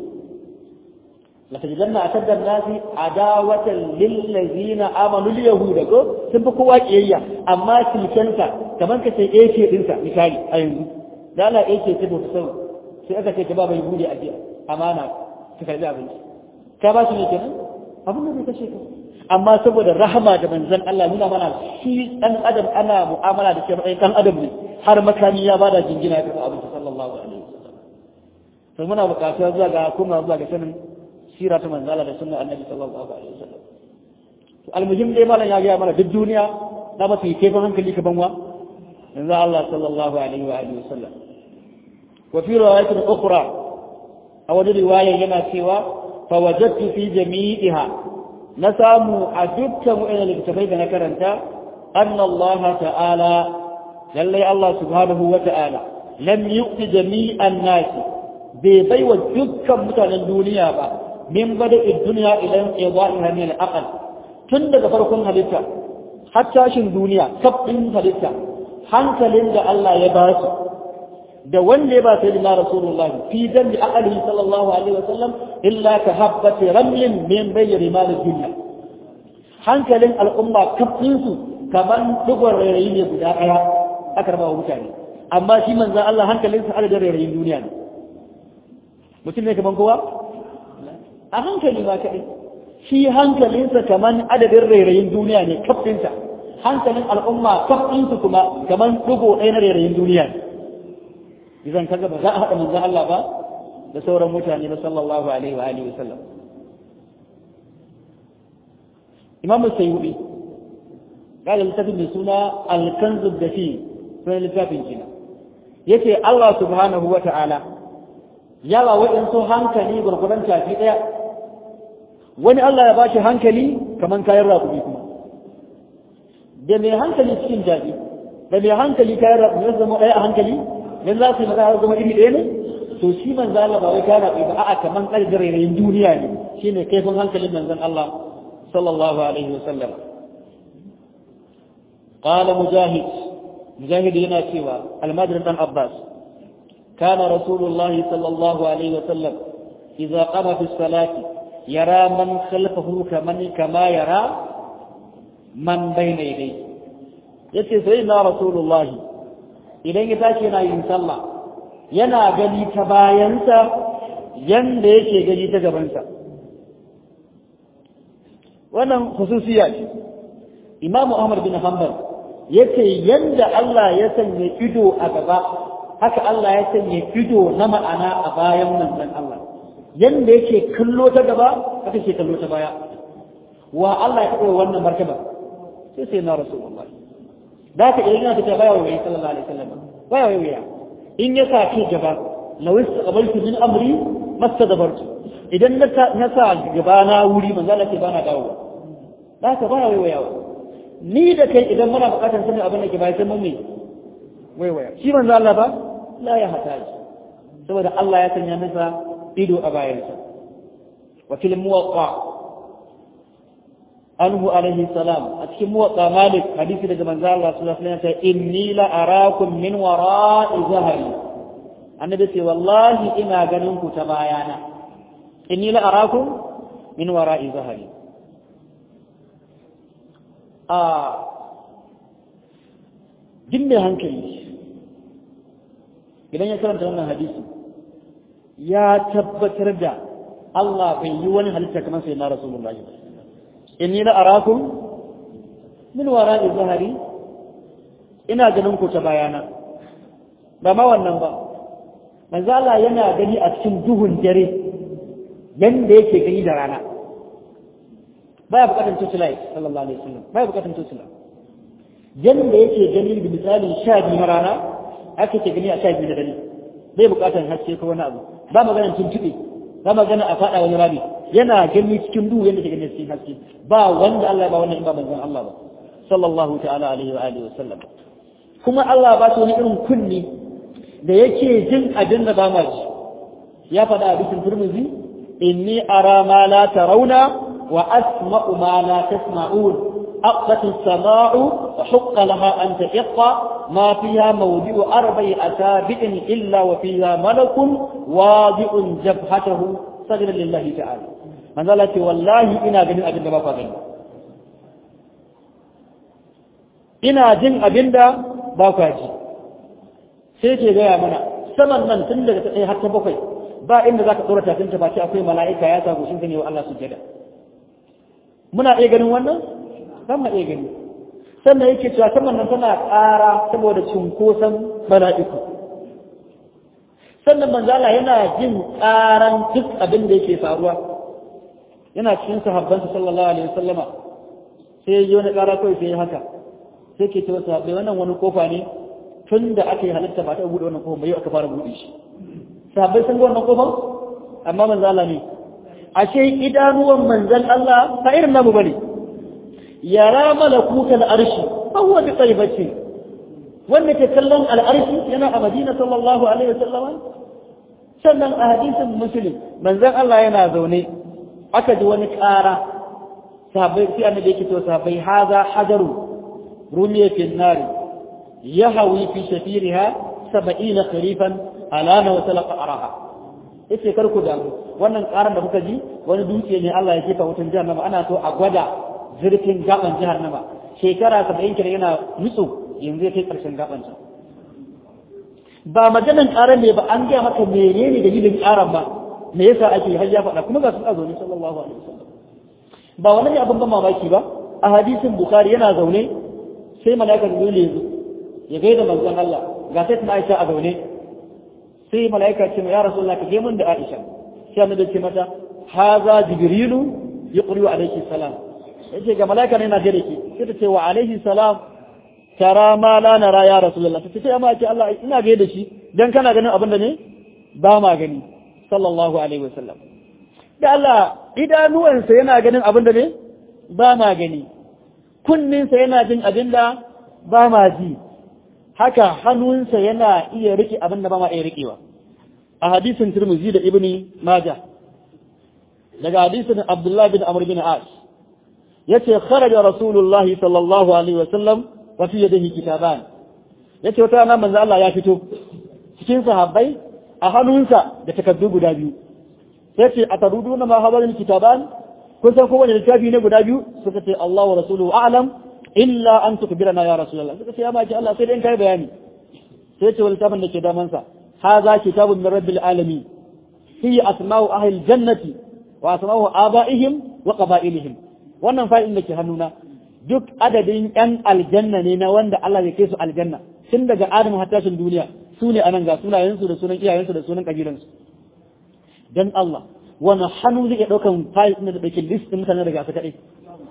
latajidanna ashadda an-nasi adawatan lil ladzina amanu al yahuda ko sun fi kowa kiyayya amma kirkensa kaman ka ce AK dinsa misali a yanzu da Allah AK ce ba sau sai aka ce ka ba bai gudu a jiya amana ka karbi abinci ka ba shi ne kenan abin da bai kashe ka amma saboda rahama da manzon Allah nuna mana shi dan adam ana mu'amala da shi matsayin dan adam ne har makami ya bada jingina ya karɓi abinci sallallahu alaihi wasallam to muna buƙatuwa zuwa ga kuma zuwa ga sanin sira ta manzon Allah da sunnar annabi sallallahu alaihi wasallam to almuhim dai malam ya ga mana duk duniya na ba su yi kaifin hankali ka banwa manzon Allah sallallahu alaihi wa alihi wasallam wa fi riwayatin ukhra a wani riwaya yana cewa fa wajadtu fi jami'iha na samu a dukkan wa'ina littattafai da na karanta anna Allah ta'ala lallai Allah subhanahu wa ta'ala lam yuqti jami'an nasi bai bai wa dukkan mutanen duniya ba min bada'i duniya idan ida'iha min al-aqal tun daga farkon halitta har tashin duniya kafin halitta hankalin da Allah ya ba su da wanda ya ba sai da rasulullahi fi dambi aqalihi sallallahu alaihi wa sallam illa ka habbati ramlin min bayri mal dunya hankalin al'umma kafin su kaman dugon rairayi ne guda daya aka raba wa mutane amma shi manzon Allah hankalin sa adadin rairayin duniya ne mutum ne kaman kowa a hankali ma kadai shi hankalinsa kaman adadin rairayin duniya ne kafin sa hankalin al'umma kafin su kuma kaman dugo ɗaya na rairayin duniya ne idan kaga ba za a haɗa manzon Allah ba da sauran mutane ba sallallahu alaihi wa alihi wasallam Imam Sayyidi kada littafin mai suna Al-Kanz ad-Dafi sai littafin kina yace Allah subhanahu wa ta'ala yawa wa'in so hankali gurguran tafi daya wani Allah ya bashi hankali kaman kayan rakubi kuma da mai hankali cikin jaji da mai hankali kayan rakubi ya zama ɗaya a hankali dan za su yi magana zama iri ɗaya ne to shi manzo Allah ba wai kana ba a'a kaman ƙarfin rairayin duniya ne shine kaifin hankalin manzon Allah sallallahu alaihi wasallam qala mujahid mujahid yana cewa almadrin dan abbas kana rasulullah sallallahu alaihi wasallam idza qama fi salati yara man khalfahu kaman kama yara man bayna yadayhi yace sai na rasulullahi idan ya tashi yana yin sallah yana gani ta bayansa yanda yake gani ta gabansa wannan khususiya ce imamu ahmad bin hanbal yace yanda Allah ya sanya ido a gaba haka Allah ya sanya ido na ma'ana a bayan manzon Allah yanda yake kallo ta gaba haka yake kallo ta baya wa Allah ya kawo wannan martaba sai sai na rasulullahi da ka idan yana tafiya baya waye sallallahu alaihi wasallam baya waye in ya sa ki gaba law istaqbaltu min amri mastadbartu idan na sa gaba na wuri manzo Allah ke bana dawo da ka baya waye ni da kai idan muna bukatar sanin abin da ke bai sai mun me waye shi manzo Allah ba la ya hataji saboda Allah ya sanya masa ido a bayansa wa fil muwaqqa anhu alaihi salam a cikin muwatta malik hadisi daga manzo Allah sallallahu alaihi wasallam inni la arakum min wara'i zahri annabi ce wallahi ina ganin ku ta bayana inni la arakum min wara'i zahri a din mai hankali idan ya karanta wannan hadisi ya tabbatar da Allah bai yi wani halitta kamar sai na rasulullahi ba inni la arakum min wara'i zahari ina ganin ku ta bayana ba ma wannan ba manzo Allah yana gani a cikin duhun dare yanda yake gani da rana baya bukatun tutulai sallallahu alaihi wasallam baya bukatun tutula yanda yake gani da misalin sha biyu na rana aka ke gani a sha biyu na dare bai bukatan haske ko wani abu ba maganar tuntube ba magana a faɗa wani rami yana gani cikin duhu yadda ke gani cikin haske ba wanda Allah ba wannan in ba manzon Allah ba sallallahu ta'ala alaihi wa alihi wa sallam kuma Allah ba shi wani irin kunni da yake jin abin da ba ma ji ya faɗa a bikin turmuzi inni ara ma la tarawna wa asma'u ma la tasma'un أقت السماء وحق لها أن تئق ما فيها موضع أربع أسابع إلا وفيها ملك واضع جبهته سجدا لله تعالى من ذلك والله إنا جن أبن ما فاقنا إنا جن أبن ba kwa ji sai ke gaya mana saman nan tun daga ta har ta bakwai ba inda za ka tsora tafinta ba ce akwai mala'ika ya sa goshin ne wa Allah sujjada muna iya ganin wannan za mu iya gani sannan yake cewa saman nan tana ƙara saboda cunkoson mala'iku sannan manzala yana jin ƙaran duk abin da yake faruwa yana cikin sahabbansa sallallahu alaihi wasallama sai ya yi wani ƙara kawai sai ya haka sai ke ce wasu haɓe wannan wani kofa ne tun da aka yi halitta ba ta buɗe wannan kofa bai aka fara buɗe shi sahabbai sun ga wannan kofa amma manzala ne ashe idanuwan manzan Allah ba irin namu bane yara malakuta al'arshi huwa bi taibati wanda ke kallon al'arshi yana a Madina sallallahu alaihi wasallam sannan a hadisin muslim manzon Allah yana zaune aka ji wani ƙara sahabbai sai annabi yake to sahabbai haza hajaru rumiya fi nari yahawi fi shafiriha 70 kharifan alana wa talaqa araha yace kar ku damu wannan ƙaran da kuka ji wani dutse ne Allah ya jefa wutan jahannama ana so a gwada zurfin gaban jahannama shekara 70 kira yana nutsu yanzu ya kai ƙarshen gaban sa ba maganan ƙaran ne ba an gaya maka menene dalilin ƙaran ba me yasa ake har ya faɗa kuma ga sun zaune sallallahu alaihi wasallam ba wani abin ban mamaki ba a hadisin bukhari yana zaune sai malaika jibril ya zo ya gaida manzon Allah ga sai tana Aisha a zaune sai malaika ce ya rasulullah ka je mun da Aisha sai annabi ce mata haza jibrilu yuqri alayki salam yace ga malaika ne yana gare ki sai ta ce wa alaihi salam tara ma la nara ya rasulullah ta ce amma ce Allah ina gaida shi dan kana ganin abin da ne ba ma gani sallallahu alaihi wasallam da Allah idanuwansa yana ganin abin da ne ba ma gani kunninsa yana jin abin da ba ma ji haka hannunsa yana iya rike abin da ba ma iya rikewa a hadisin Tirmidhi da Ibn Majah daga hadisin Abdullah bin Amr bin As yace kharaja Rasulullah sallallahu alaihi wasallam wa fi yadihi kitaban yace wata nan manzo Allah ya fito cikin sahabbai a hannunsa da takardu guda biyu sai ce a tarudu na mahabarin kitaban kun san kowane littafi ne guda biyu suka ce Allah wa rasuluhu a'lam illa an tukbirana ya rasulullah suka ce ya maki Allah sai dai kai bayani sai ce littafin da ke daman sa hadha kitabun min rabbil alamin fi asma'u ahli jannati wa asma'u abaihim wa qaba'ilihim wannan fa'in da ke hannuna duk adadin yan aljanna ne na wanda Allah ya kai su aljanna tun daga Adamu har tashin duniya su ne anan ga sunayensu da sunan iyayensu da sunan kabilansu dan Allah wani hannu zai iya ɗaukan fayil ɗin da ɗauki list ɗin mutanen daga su kaɗai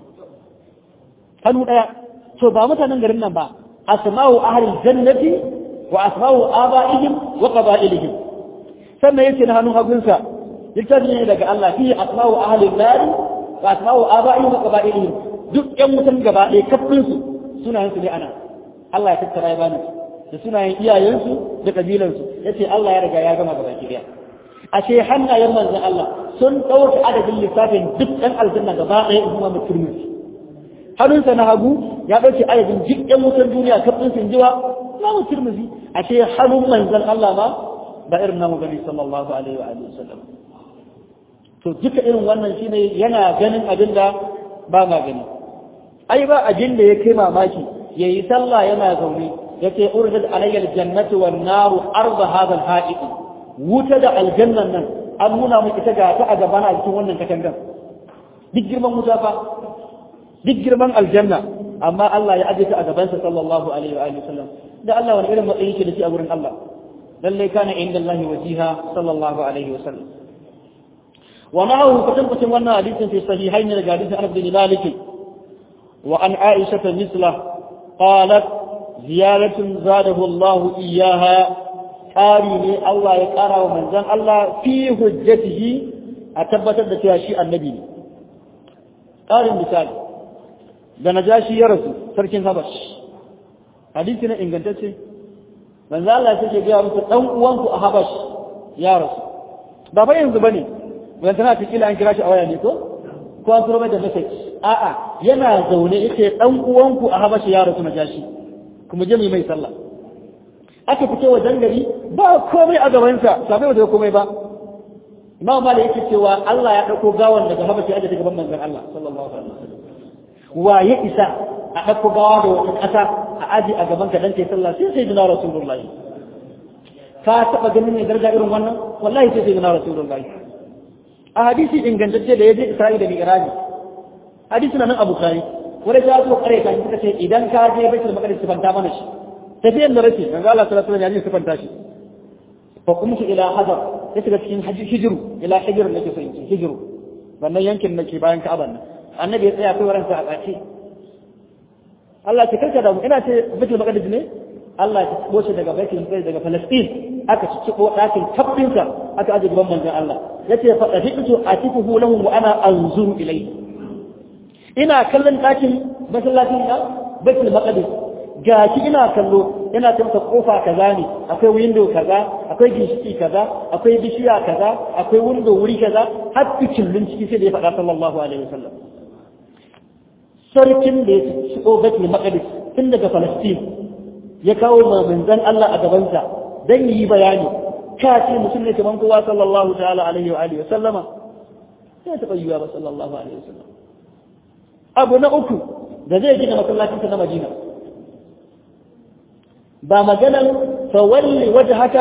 hannu ɗaya to ba mutanen garin nan ba asma'u ahlil jannati wa asma'u aba'ihim wa qaba'ilihim sannan yace na hannun hagunsa littafi ne daga Allah fi asma'u ahlil nar wa asma'u aba'ihim wa qaba'ilihim duk ƴan mutan gaba ɗaya kafin su sunayen su ne ana Allah ya tattara ya bani da sunayen iyayensu da kabilansu yace Allah ya riga ya gama gaba ki daya ashe hannayen manzon Allah sun ɗauka adadin lissafin duk ɗan aljanna gaba ɗaya in kuma mutum hannunsa na hagu ya ɗauke adadin duk ɗan wutan duniya kafin sun jiwa na mutum ashe hannun manzon Allah ma ba irin namu gani sallallahu alaihi wa alihi wasallam to duka irin wannan shine yana ganin abin da ba ma gani ai ba abin da ya kai mamaki yayi sallah yana zaune yace urjat alayya aljannatu wan naru arda hadha alha'iq wuta da aljannan nan an nuna mu ita ga ta a gaba na cikin wannan katangan duk girman wuta fa duk girman aljanna amma Allah ya aje ta a gabansa sallallahu alaihi wa alihi wasallam da Allah wani irin matsayi yake da shi a gurin Allah lalle kana inda Allah wajiha sallallahu alaihi wasallam wa ma'ahu kutan wannan hadisin fi sahihain daga hadisin Anas bin Malik wa an Aisha misla qalat ziyaratun zadahu Allah iyyaha ƙari ne Allah ya ƙara wa manzan Allah fi hujjatihi a tabbatar da cewa shi annabi ne ƙarin misali da na ja shi ya rasu sarkin habash hadisi na ingantacce manzo Allah sai ke gaya musu dan uwanku a Habash ya rasu ba fa yanzu bane wannan tana ta kila an kira shi a waya ne ko ko an turo mai da message a'a yana zaune yake dan uwanku a Habash ya rasu na jashi kuma je mai sallah aka fito wajen gari ba komai a gabansa sabai da komai ba Imam Malik yake cewa Allah ya dauko gawan daga Habashi aje daga manzon Allah sallallahu alaihi wasallam wa ya isa a dauko gawa da wata kasa a aji a gaban ka dan kai sallah sai sai dina Rasulullahi ka taba ganin ne daraja irin wannan wallahi sai sai dina Rasulullahi a hadisi ingantacce da yaje Isra'ila da Mi'raji hadisi nan Abu Bukhari wanda ya zo kare ka suka ce idan ka je Baitul Maqdis sifanta mana shi tafiyan da rashi manzo Allah sallallahu alaihi wasallam ya sifanta shi fa kumtu ila hadar ya shiga cikin hijiru ila hijiru nake so in ce hijiru wannan yankin nake bayan Ka'aba nan annabi ya tsaya kai waransa a tsaci Allah ce karka da mu ina ce Baitul Maqdis ne Allah ya tsabo shi daga Baitul Maqdis daga Palestine aka ciccibo dakin tabbinsa aka aje gaban manzon Allah yace fa dafiqtu atifuhu lahum wa ana anzuru ilayhi ina kallon dakin masallacin da Baitul Maqdis ga shi ina kallo ina ta masa kofa kaza ne akwai window kaza akwai ginshiki kaza akwai bishiya kaza akwai window wuri kaza har fikillun ciki sai da ya faɗa sallallahu alaihi wasallam sarkin da ya shigo Baitul Maqdis tun daga Palestine ya kawo manzon Allah a gabansa dan yi bayani ka ce mutum ne kaman kowa sallallahu ta'ala alaihi wa alihi wasallama sai ta bayyana ba sallallahu alaihi wasallam abu na uku da zai gina masallacin na Madina ba maganan fawalli waje haka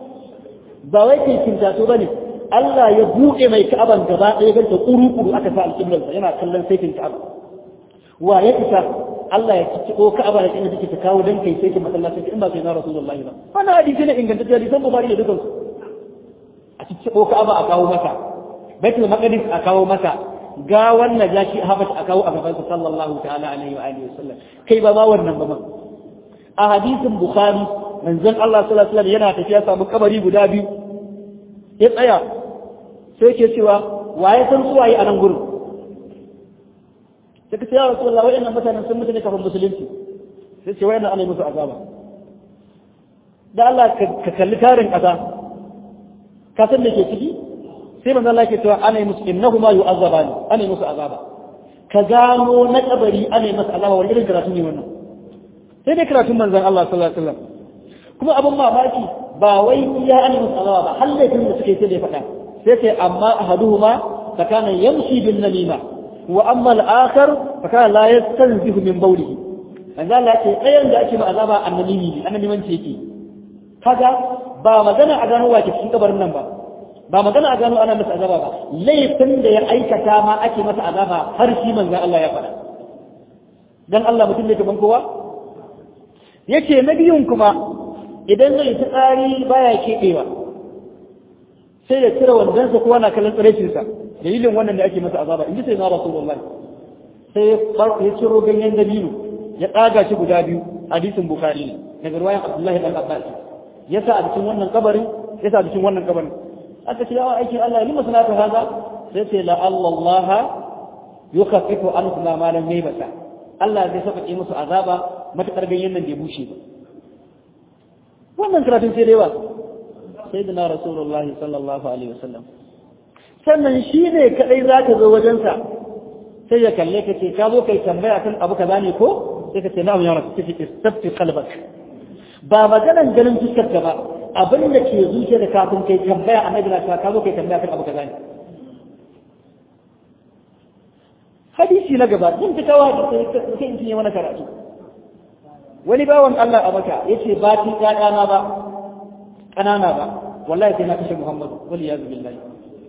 ba wai kai kintato bane Allah ya buɗe mai ka'aban gaba ɗaya ganta kuru-kuru aka sa alƙiblarsa yana kallon saitin ka'aba wa ya isa Allah ya cicciko ka'aba da inda take ta kawo dan kai saitin masallacin in ba kai na Rasulullahi ba wannan hadisi ne ingantacce hadisan Bukhari da dukansu a cicciko ka'aba a kawo masa Baitul Maqdis a kawo masa ga wannan jashi Habash a kawo a gaban sallallahu ta'ala alaihi wa alihi wasallam kai ba ma wannan ba ma a hadisin bukhari manzon Allah sallallahu alaihi wasallam yana tafiya samu kabari guda biyu ya tsaya sai ke cewa waye san su waye a nan gurin sai ka ce ya rasulullah wayannan mutanen sun mutu ne kafin musulunci sai ce wayannan ana musu azaba da Allah ka kalli tarin kaza ka san da ke ciki sai manzon Allah ke cewa ana musu innahuma yu'azzabani ana musu azaba ka gano na kabari ana musu azaba wani irin karatu ne wannan sai dai karatun manzon Allah sallallahu alaihi wasallam kuma abin mamaki ba wai iya an musu azaba ba har laifin da suke sai da faɗa sai sai amma ahaduhuma fa kana yamshi bin namima wa amma al-akhar fa kana la yastanzihu min bawlihi manzo Allah ya ce ɗayan da ake ma azaba annabimi ne annabimanci yake kaga ba magana a gano wa ke cikin kabarin nan ba ba magana a gano ana masa azaba ba laifin da ya aikata ma ake masa azaba har shi manzo Allah ya faɗa dan Allah mutum ne kaman kowa yake na biyun kuma idan zai ta tsari baya keɓewa sai da cire wandonsa kowa na kallon tsiraicinsa dalilin wannan da ake masa azaba in ji sai na rasulullahi sai ya ciro ganyen dabino ya tsaga shi guda biyu hadisin bukhari ne daga ruwayan abdullahi dan abbas ya sa a cikin wannan kabarin ya sa a cikin wannan kabarin aka ce yawan aikin Allah lima sanata haza sai ce la Allah yukaffifu ankum ma lam yaybata Allah zai saka musu azaba matakar ganyen nan bai bushe ba wannan karatun sai dai wa sai da na rasulullahi sallallahu alaihi wasallam sannan shi ne kadai za ka zo wajensa sai ya kalle ka ce ka zo kai tambaya kan abu kaza ne ko sai ka ce na'am ya rasu take istafti qalbak ba maganan ganin fuskar ka ba abin da ke zuciya da kafin kai tambaya annabi na ka zo kai tambaya kan abu kaza ne hadisi na gaba zan ta kawo hadisi sai in cinye mana karatu wani bawan Allah a maka yace ba tin ƴaƴana ba ƙanana ba wallahi sai na kashe Muhammadu wal iyaz billahi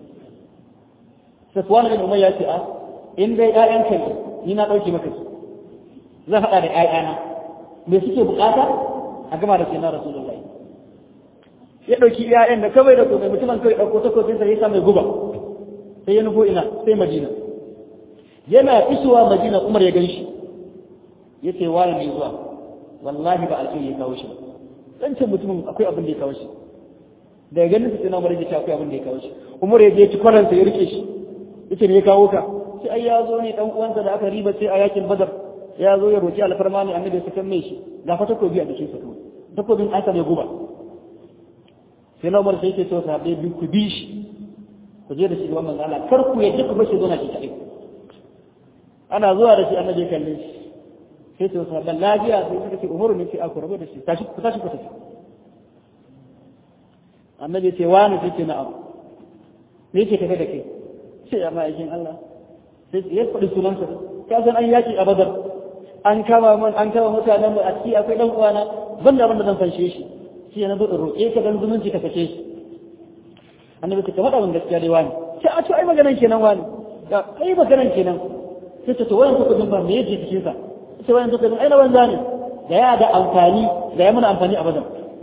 Safwan bin Umayya ce a in dai ƴaƴan kai ni na dauke maka su zan hada da ƴaƴana me suke bukata a gama da sayyidina Rasulullahi ya dauki ƴaƴan da kawai da komai mutumin kai dauko takobin sa ya sa mai guba sai ya nufo ina sai Madina yana isowa Madina Umar ya ganshi yace wani ne zuwa wallahi ba alƙi ya kawo shi ba dan ce mutumin akwai abin da ya kawo shi da ganin sai na Umar ya ce akwai abin da ya kawo shi Umar ya je ci kwaransa ya rike shi yace me ya kawo ka sai ai ya zo ne dan uwansa da aka riba sai a yakin Badar ya zo ya roki alfarma ne annabi ya saka mai shi ga fata ko biya da shi saka takobin aka mai guba sai na umar sai ke cewa sahabbai biyu ku bi shi ku je da shi gaban manzo Allah kar ku yadda ku bashi zo na shi kadai ana zuwa da shi annabi kalle shi sai ce sahabban lafiya sai suka ce umaru ne ce a ku rabu da shi tashi ku tashi ku tafi annabi ce wani sai ce na'am me yake tafe da kai sai ya ma'aikin Allah sai ya faɗi sunansa ka san an yaki a badar an kama man an kama mutanen mu a ciki akwai dan uwana ban da abin da zan fanshe shi shi na zo in roƙe ka dan zumunci ka sake shi annabi ta faɗa min gaskiya dai wani sai a to ai maganan kenan wani ya ai maganan kenan sai ta to wayan ku kudin ba me yake cikin sa sai wayan kudin ai na banza ne da ya da amfani da ya mana amfani a bazan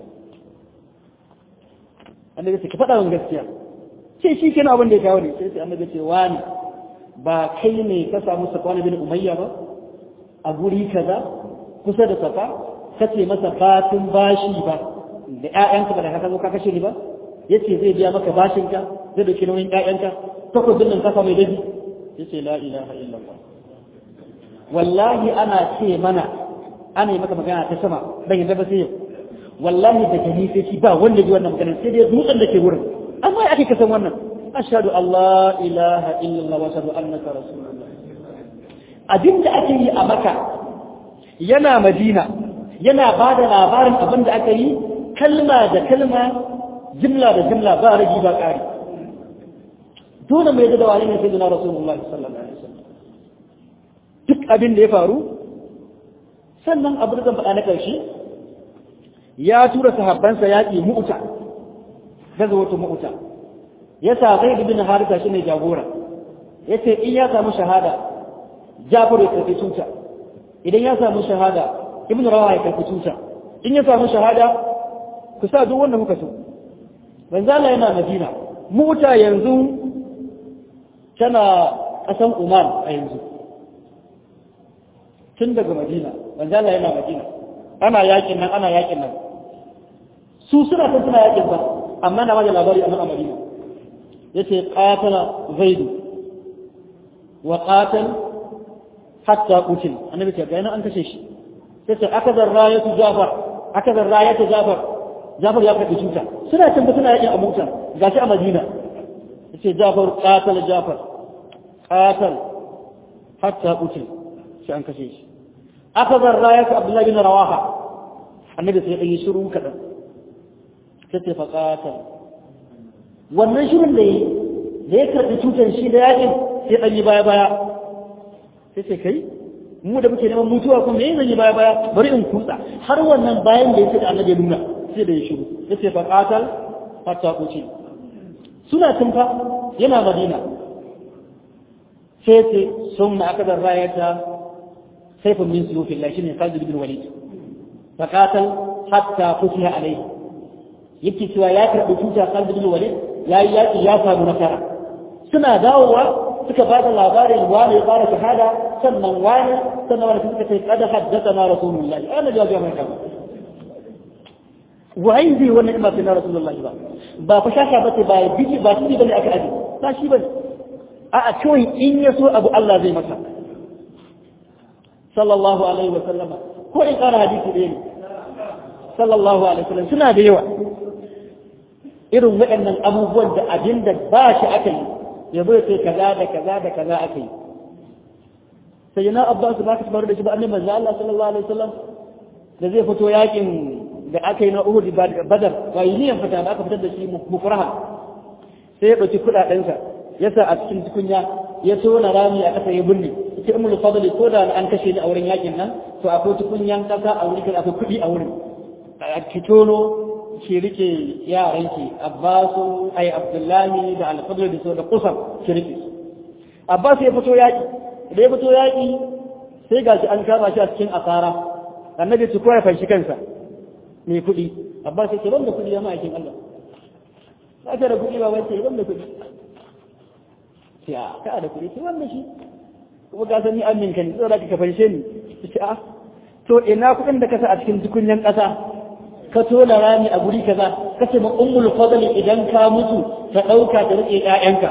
annabi ta faɗa min gaskiya sai shi kenan abin da ya kawo ne sai sai annabi ce wani ba kai ne ka samu safwan bin umayya ba a guri kaza kusa da safa kace masa fatin bashi ba da ƴaƴanka ba da ka zo ka kashe ni ba yace zai biya maka bashinka zai dauki nauyin ƴaƴanka takobin nan kasa mai daji yace la ilaha illallah wallahi ana ce mana ana yi maka magana ta sama dan yadda ba sai yau wallahi da gani sai shi ba wanda ji wannan magana sai dai dutsen da ke wurin amma ya ake kasan wannan ashhadu allah ilaha illallah wa ashhadu annaka rasulullah abinda ake yi a maka yana madina yana ba da labarin abin da aka yi kalma da kalma jimla da jimla ba ragi ba ƙari dole mai da wani ne sai da rasulullahi sallallahu alaihi wasallam duk abin da ya faru sannan abu da zan faɗa na ƙarshe ya tura sahabbansa yaƙi mu'uta gaza wata mu'uta ya sa zai bin harisa shine jagora ya ce in ya samu shahada jafar ya karfi tuta idan ya samu shahada ibn rawa ya karfi tuta in ya samu shahada ku sa duk wanda kuka so manzala yana madina mu'uta yanzu tana ƙasan umar a yanzu tun daga madina manzala yana madina ana yakin nan ana yakin nan su suna kan suna yakin ba amma na bada labari a nan a madina yace qatala zaidu wa qatal hatta qutil annabi ce ga an kashe shi yace akaza rayatu jafar akaza rayatu jafar jafar ya kaɗi cuta suna can suna yakin a mutan gashi a madina yace jafar qatal jafar qatal hatta qutil sai an kashe shi akaza rayatu abdullahi bin rawaha annabi sai ya yi shiru kadan sai fa qatal wannan shirin da yi da ya karɓi cutar shi da yakin sai ɗan yi baya baya sai sai kai mu da muke neman mutuwa kuma me zan yi baya baya bari in kutsa har wannan bayan da ya ce da annabi nuna sai da ya shiru ya ce fa qatal hatta qutil suna tunfa yana madina sai ce sun na aka da rayata saifin min suyufillah shine Khalid bin Walid fa qatal hatta futiha alayhi yake cewa ya karɓi tuta Khalid bin Walid ya yi yaƙi ya samu nasara suna dawowa suka ba da labarin wani ya fara shahada sannan wani sannan wani suka ce kada haddasa na rasulullahi ana jawabi mai kama wai zai wannan ima sai na rasulullahi ba ba fa shasha ba ce ba ya biki ba shi bane aka aje ba shi bane a a kawai in ya so abu Allah zai masa sallallahu alaihi wa sallama ko in ƙara hadisi ɗaya ne sallallahu alaihi wa sallam suna da yawa irin waɗannan abubuwan da abin da ba shi aka yi ya bai ce kaza da kaza da kaza aka yi sai yana abbas ba ka tabar da shi ba annabi manzo Allah sallallahu alaihi wasallam da zai fito yakin da aka yi na Uhud Badar wa niyan fita da aka fitar da shi mukuraha sai ya dauki kudaden sa ya sa a cikin tukunya ya tona rami a kasa ya binne ita ummul fadli ko da an kashe ni a wurin yakin nan to akwai tukunyan kasa a wurin akwai kudi a wurin ki tono ki rike yaranki abbasu ai abdullahi da alfadar da so da kusan ki rike abbas ya fito yaki da ya fito yaki sai ga shi an kama shi a cikin asara annabi su koya fanshi kansa mai kuɗi abbas ya ce ban da kuɗi ya ma'aikin allah ka da kuɗi ba wance ban da kuɗi ce a ka da kuɗi ce ban da shi kuma ka sani amin kan zai da ka fanshe ni ce a to ina kuɗin da ka sa a cikin tukunyan ƙasa ka tona rami a guri kaza ka ce ma ummul fadli idan ka mutu ka dauka ta rike ƴaƴanka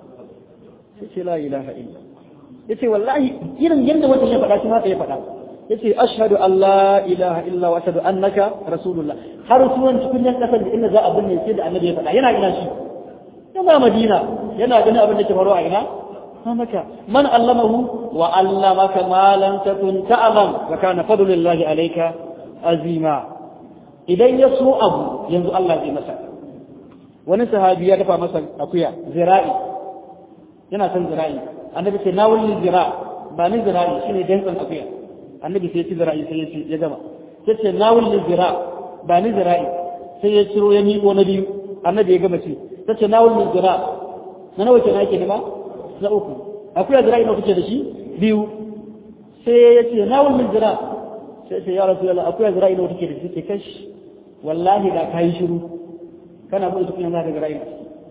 sai ce la ilaha illa yace wallahi irin yanda wanda ya faɗa shi ma ya faɗa yace ashhadu an la ilaha illa wa ashhadu annaka rasulullah har sunan tukunyan kasar da inda za a binne sai da annabi ya faɗa yana ina shi yana madina yana ganin abin da ke faruwa a ina maka man allamahu wa allamaka ma lam takun ta'lam wa kana fadlullahi alayka azima idan ya so abu yanzu Allah zai masa wani sahabi ya dafa masa akuya zira'i yana son zira'i annabi ce na wulli zira ba ni zira'i shine dantsan akuya annabi sai ya ci zira'i sai ya ci ya gama sai ce na wulli zira ba ni zira'i sai ya ciro ya miƙo na biyu annabi ya gama ci sai ce na wulli zira na nawa kenan yake nema na uku akuya zira'i nawa kake da shi biyu sai ya ce na wulli zira sai ce ya rasulullah akuya zira'i nawa kake da shi ke kashi wallahi da kai shiru kana bin tukunya za ka zira'i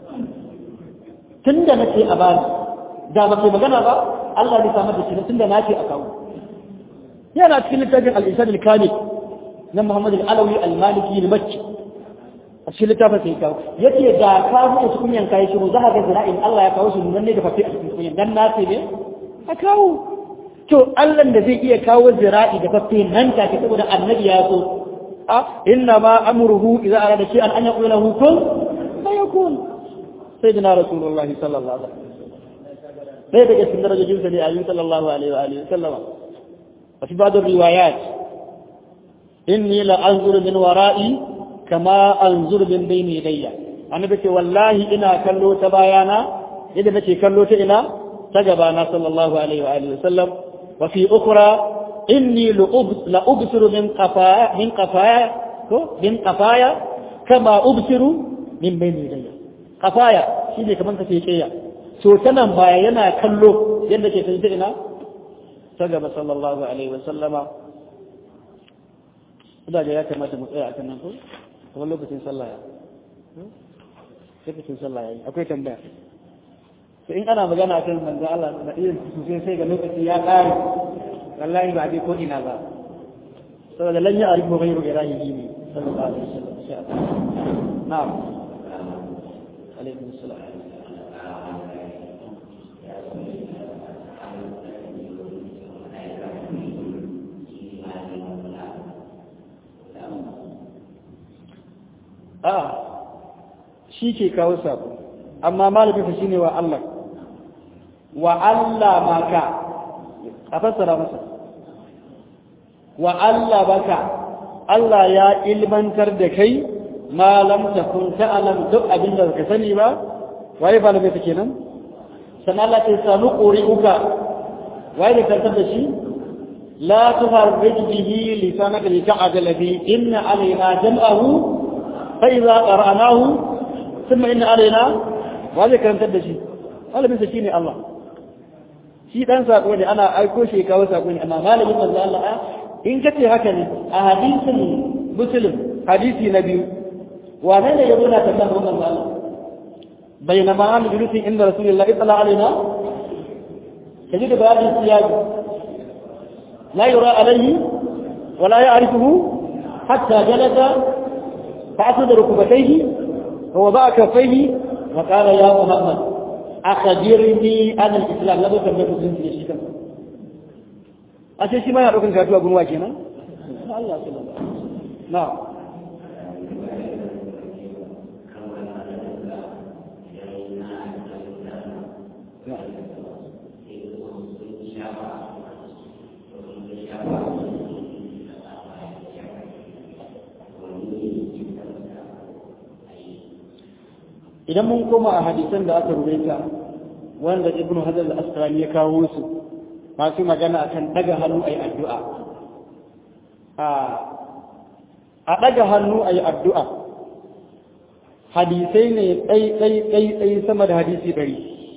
tunda nace a bani da ba kai magana ba Allah ne samar da shi tunda nace a kawo yana cikin littafin al-Isad al-Kamil na Muhammad al-Alawi al-Maliki al-Makki a cikin littafin sai kawo yace da ka buɗe tukunyan kai shiru za ka ga zira'in Allah ya kawo shi nan ne da fafi a cikin tukunyan dan nace ne a kawo to Allah da zai iya kawo zira'i da fafi nan take saboda annabi ya so a inna ma amruhu idza arada shay'an an yaqula lahu kun fayakun sayyidina rasulullahi sallallahu alaihi wasallam ɗaya daga cikin darajojinsa ne ayyun sallallahu alaihi wa alihi sallama a fi bada riwayat inni la anzur min wara'i kama anzur min bayni yadayya annabi ce wallahi ina kallo ta bayana yadda nake kallo ta ina ta gabana sallallahu alaihi wa alihi sallam wa fi ukhra inni la ubsiru min qafaya min qafaya ko min qafaya kama ubsiru min bayni yadayya qafaya shine kaman kace kiyaye to ta nan baya yana kallo yadda ke ta ina ta gaba sallallahu alaihi wasallama ina da ya kamata mu tsaya akan nan ko kuma lokacin sallah ya lokacin sallah ya yi akwai tambaya to in ana magana akan manzo Allah da irin sosai sai ga lokaci ya kare wallahi ba dai ko ina ba saboda lan ya arifu ghayru ilahi ne sallallahu alaihi wasallam insha Allah na'am alaikum assalam a shi ke kawo sako amma malaminsa shine wa Allah wa Allah maka a fassara masa wa Allah baka Allah ya ilmantar da kai ma lam takun ta'lam duk abin da ka sani ba waye ba da take nan sannan Allah ta sanu quri'uka waye da kartar da shi la tuharrik bihi lisanaka lita'jala bi inna alaina jam'ahu فإذا قرأناه ثم إن علينا وهذا كلام تدشي هذا بس شيء الله shi dan sako ne ana aiko shi kawo sako ne amma malamin manzo Allah in kace haka ne a hadisin muslim hadisi na biyu wane ne yabo na tambayar manzo Allah bainama an julusi inda rasulullah itala alaina kaji da bayanin siyaki la yura alayhi wala ya'rifuhu hatta jalasa فأسد ركبتيه ووضع كفيه وقال يا محمد أخبرني عن الإسلام لا بد من مسلم في الشيء أشياء ما يعرفون كاتوا أبو واجهنا الله صلى الله نعم idan mun koma a hadisan da aka rubuta wanda ibn hajar al-asqalani ya kawo su masu magana akan daga hannu ayi addu'a a a daga hannu ayi addu'a hadisai ne tsai tsai tsai tsai sama da hadisi dari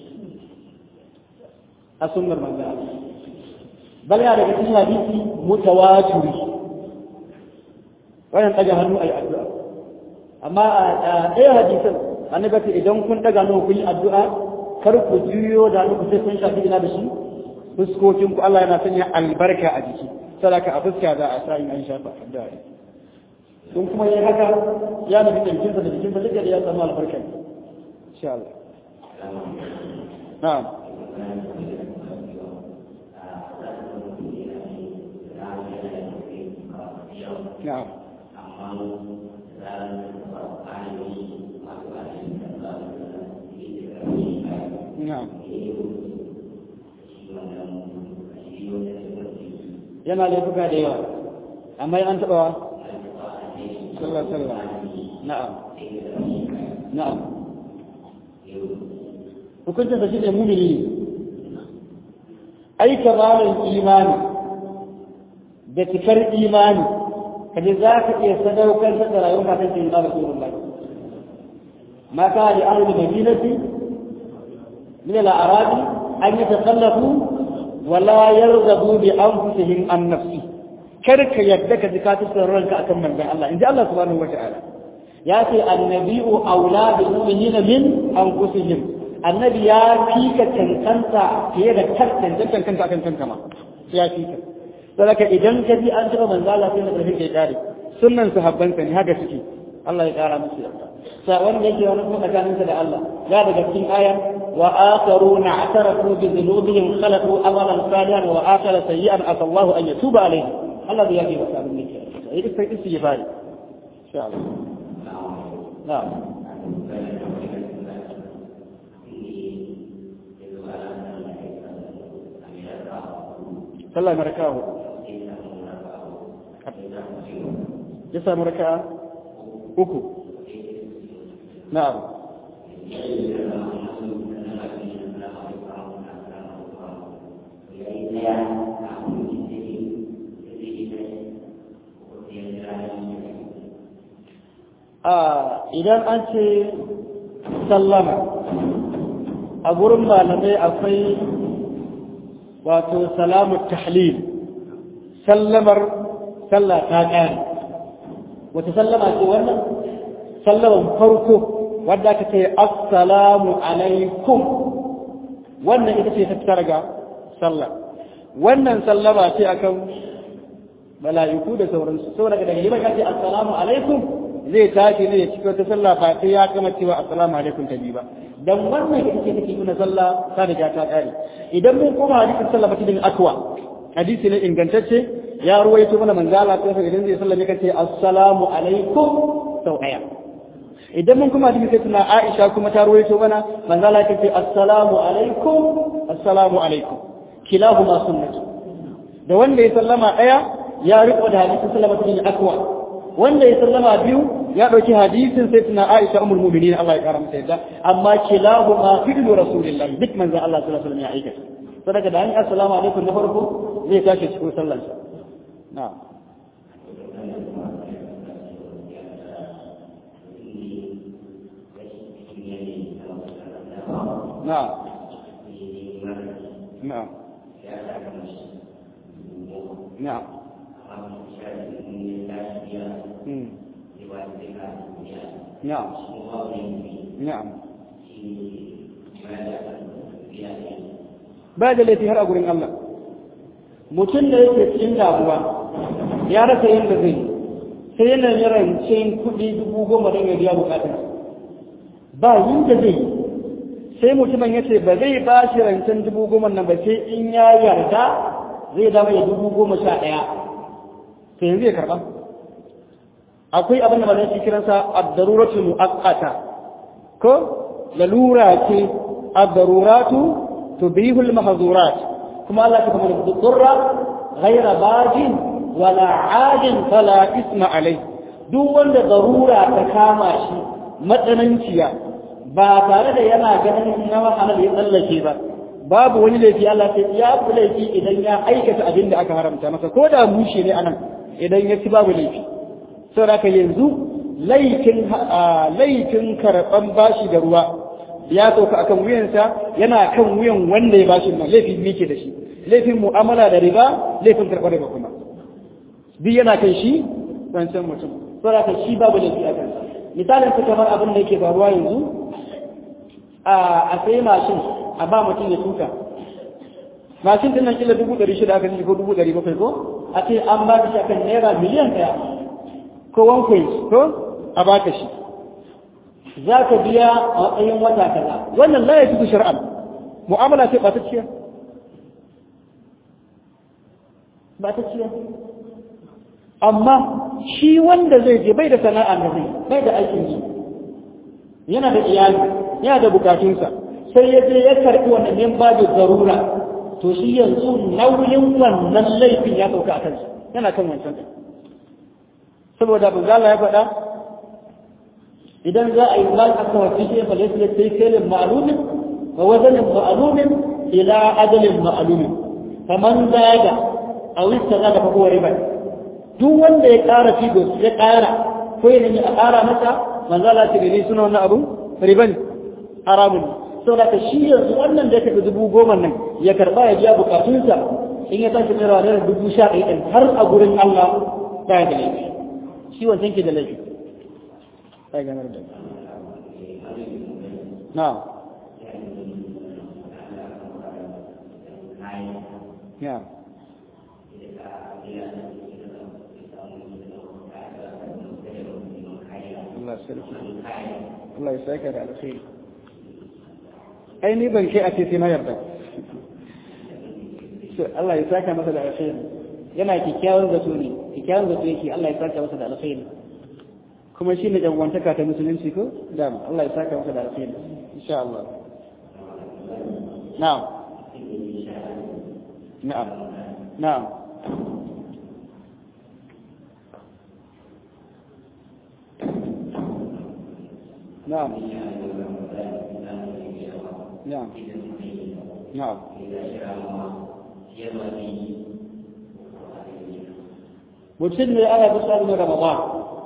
a sunnar manzo bal ya daga cikin hadisi mutawatiri wannan daga hannu ayi addu'a amma a ɗaya hadisan annabi ce idan kun daga nan kun yi addu'a kar ku juyo da hannu ku sai kun shafi ina da shi fuskokin ku Allah yana sanya albarka a jiki sadaka a fuska za a sa in an shafa addu'a don kuma yi haka ya nufi jikinsa da jikinsa duka da ya samu albarka insha Allah na'am na'am na'am yana laifuka da yawa amma an taɓa wa sallallahu sallam na'am na'am hukuncin sa shine mumini ne ai kamarin imani da cikar imani kaje za ka iya sadaukar da rayuwar ka kan da Rasulullah ma ka li ahli madinati min al-a'rab an yatakhallafu wala yarghabu bi anfusihim an nafsi kar ka yadda ka jika ta ranka akan manzon Allah inji Allah subhanahu wa ta'ala ya ce annabi'u aula bil mu'minina min anfusihim annabi ya fika cancanta fiye da cancanta kanta akan kanka ma ya fika saboda idan ka ji an taɓa manzo Allah sai da karfin kai kare sunnan sahabban sa ne haka suke Allah ya kara musu yarda sa wanda yake wani kuma tsakanin da Allah ya daga cikin aya wa akharuna atarafu bi dhunubihim khalaqu amalan salihan wa akhara sayyi'an asallahu an yatuba alayhi Allah zai yafi masa abin da yake sai istighfari insha Allah na'am sallah maraka ya samu raka uku na'am idan an ce sallama a gurin malamai akwai wato salamu tahlil sallamar sallah ta ƙare wata sallama ce wannan sallaman farko wadda aka ce assalamu alaikum wannan ita ce ta fitar ga sallah wannan sallama ce akan mala'iku da sauransu saboda daga yi ka ce assalamu alaikum zai tashi ne ya cika wata sallah ba sai ya gama cewa assalamu alaikum ta biyu ba dan wannan ita ce take nuna sallah ta riga ta kare idan mun koma hadisin sallah ba cikin akwa hadisi ne ingantacce ya ruwaito mana manzo Allah ta idan zai sallah yake ce assalamu alaikum sau daya idan mun kuma hadisi sai tuna Aisha kuma ta ruwaito mana manzo Allah yake ce assalamu alaikum assalamu alaikum kilahuma sunnatu da wanda ya sallama daya ya riko da hadisin sallama cikin akwa wanda ya sallama biyu ya ɗauki hadisin sai tuna Aisha ummul mu'minin Allah ya kara mata yadda amma kilahu ma fi'lu rasulillah duk manzo Allah sallallahu alaihi wasallam ya aikata sadaka da an yi assalamu alaikum na farko zai tashi cikin sallar sa na'am na'am na'am na'am نعم نعم ba da laifi har a gurin Allah mutum da yake cikin damuwa ya rasa yadda zai sai yana yi rancen kuɗi dubu goma don ya biya bukatar ba yadda zai sai mutumin ya ce ba zai ba shi rancen dubu goma nan ba sai in ya yarda zai dama ya dubu goma sha ɗaya sai yanzu ya karɓa akwai abin da malai kiransa ad-daruratu muaqqata ko lalura ce ad-daruratu tubihu al-mahdhurat kuma Allah ta kuma durra ghayra bajin wala adin fala isma alai duk wanda darura ta kama shi matsananciya ba tare da yana ganin na wahala ya tsallake ba babu wani laifi Allah sai ya fi laifi idan ya aikata abin da aka haramta masa ko da mushe ne anan idan ya ci babu laifi saboda yanzu laifin karɓan bashi da ruwa ya sauka akan wuyansa yana kan wuyan wanda ya bashi nan laifin mike da shi laifin mu'amala da riba laifin karɓar riba kuma duk yana kan shi wancan mutum saboda shi babu laifi a kansa misalin su kamar abin da yake faruwa yanzu a sai mashin a ba mutum ya tuka mashin din nan kila dubu ɗari shida aka ce ko dubu ɗari bakwai ko a ce an ba shi akan naira miliyan ɗaya ko one point ko a baka shi za ka biya a matsayin wata kaza wannan la ya fi shar'an mu'amala ce ba ta ciya ba ta ciya amma shi wanda zai je bai da sana'a da zai bai da aikin yi yana da iyali yana da bukatunsa sai ya je ya karɓi wannan min babu zarura to shi yanzu nauyin wannan laifin ya sauka a kansa yana kan wancan ɗin saboda banzala ya faɗa idan za a yi mal aka wasu shi fa laysa sai kailin ma'lumin wa wazanin ma'lumin ila ajalin ma'lumin faman zaga aw istaghada fa huwa riba duk wanda ya ƙara figo ya ƙara ko ya nemi a ƙara masa manzala ta gani suna wannan abun riba ne haramun saboda ka shi yanzu wannan da ya tafi dubu goma nan ya karɓa ya biya bukatunsa in ya tashi tsirawa naira dubu sha ɗaya ɗin har a gurin Allah ba ya da laifi shi wancan ke da laifi ba ya ganar da na ya Allah sarki Allah ya saka da alkhairi ai ni ban kai a ce sai na yarda Allah ya saka masa da alkhairi yana kikkiawan zato ne kikkiawan zato yake Allah ya saka masa da alkhairi kuma shi ne jangwantaka ta musulunci ko dama Allah ya saka masa da alkhairi insha Allah na'am na'am na'am نعم نعم نعم mutum ne ana bisa da ramadan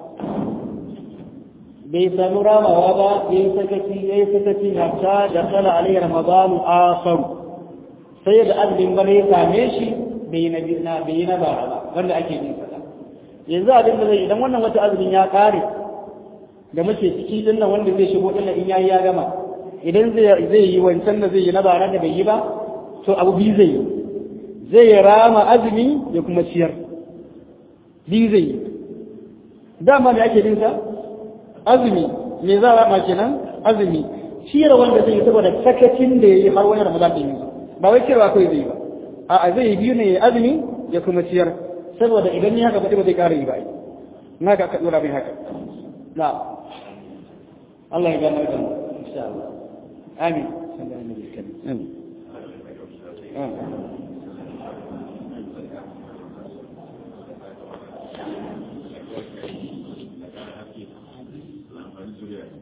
bai sami ramawa ba ya yi sakaci ya yi sakaci hatta da tsala alayhi ramadan akhar sai da azumin bane ya same shi bai yi na bai yi na bara ba wanda ake yin sada yanzu abin da zai idan wannan wata azumin ya kare da muke ciki din nan wanda zai shigo din in yayi ya gama idan zai zai yi wancan da zai yi na bara da bai yi ba to abu biyu zai yi zai rama azumi ya kuma ciyar biyu zai yi dama da ake dinsa azumi me za a rama kenan azumi ciyar wanda zai yi saboda sakacin da ya yi har wani ramadan din yanzu ba wai ciyarwa kawai zai yi ba a'a zai yi biyu ne ya azumi ya kuma ciyar saboda idan ya haka ba zai ƙara yi ba na ga ka dora mai haka na Allah ya gano da insha Allah amin sallallahu alaihi wasallam amin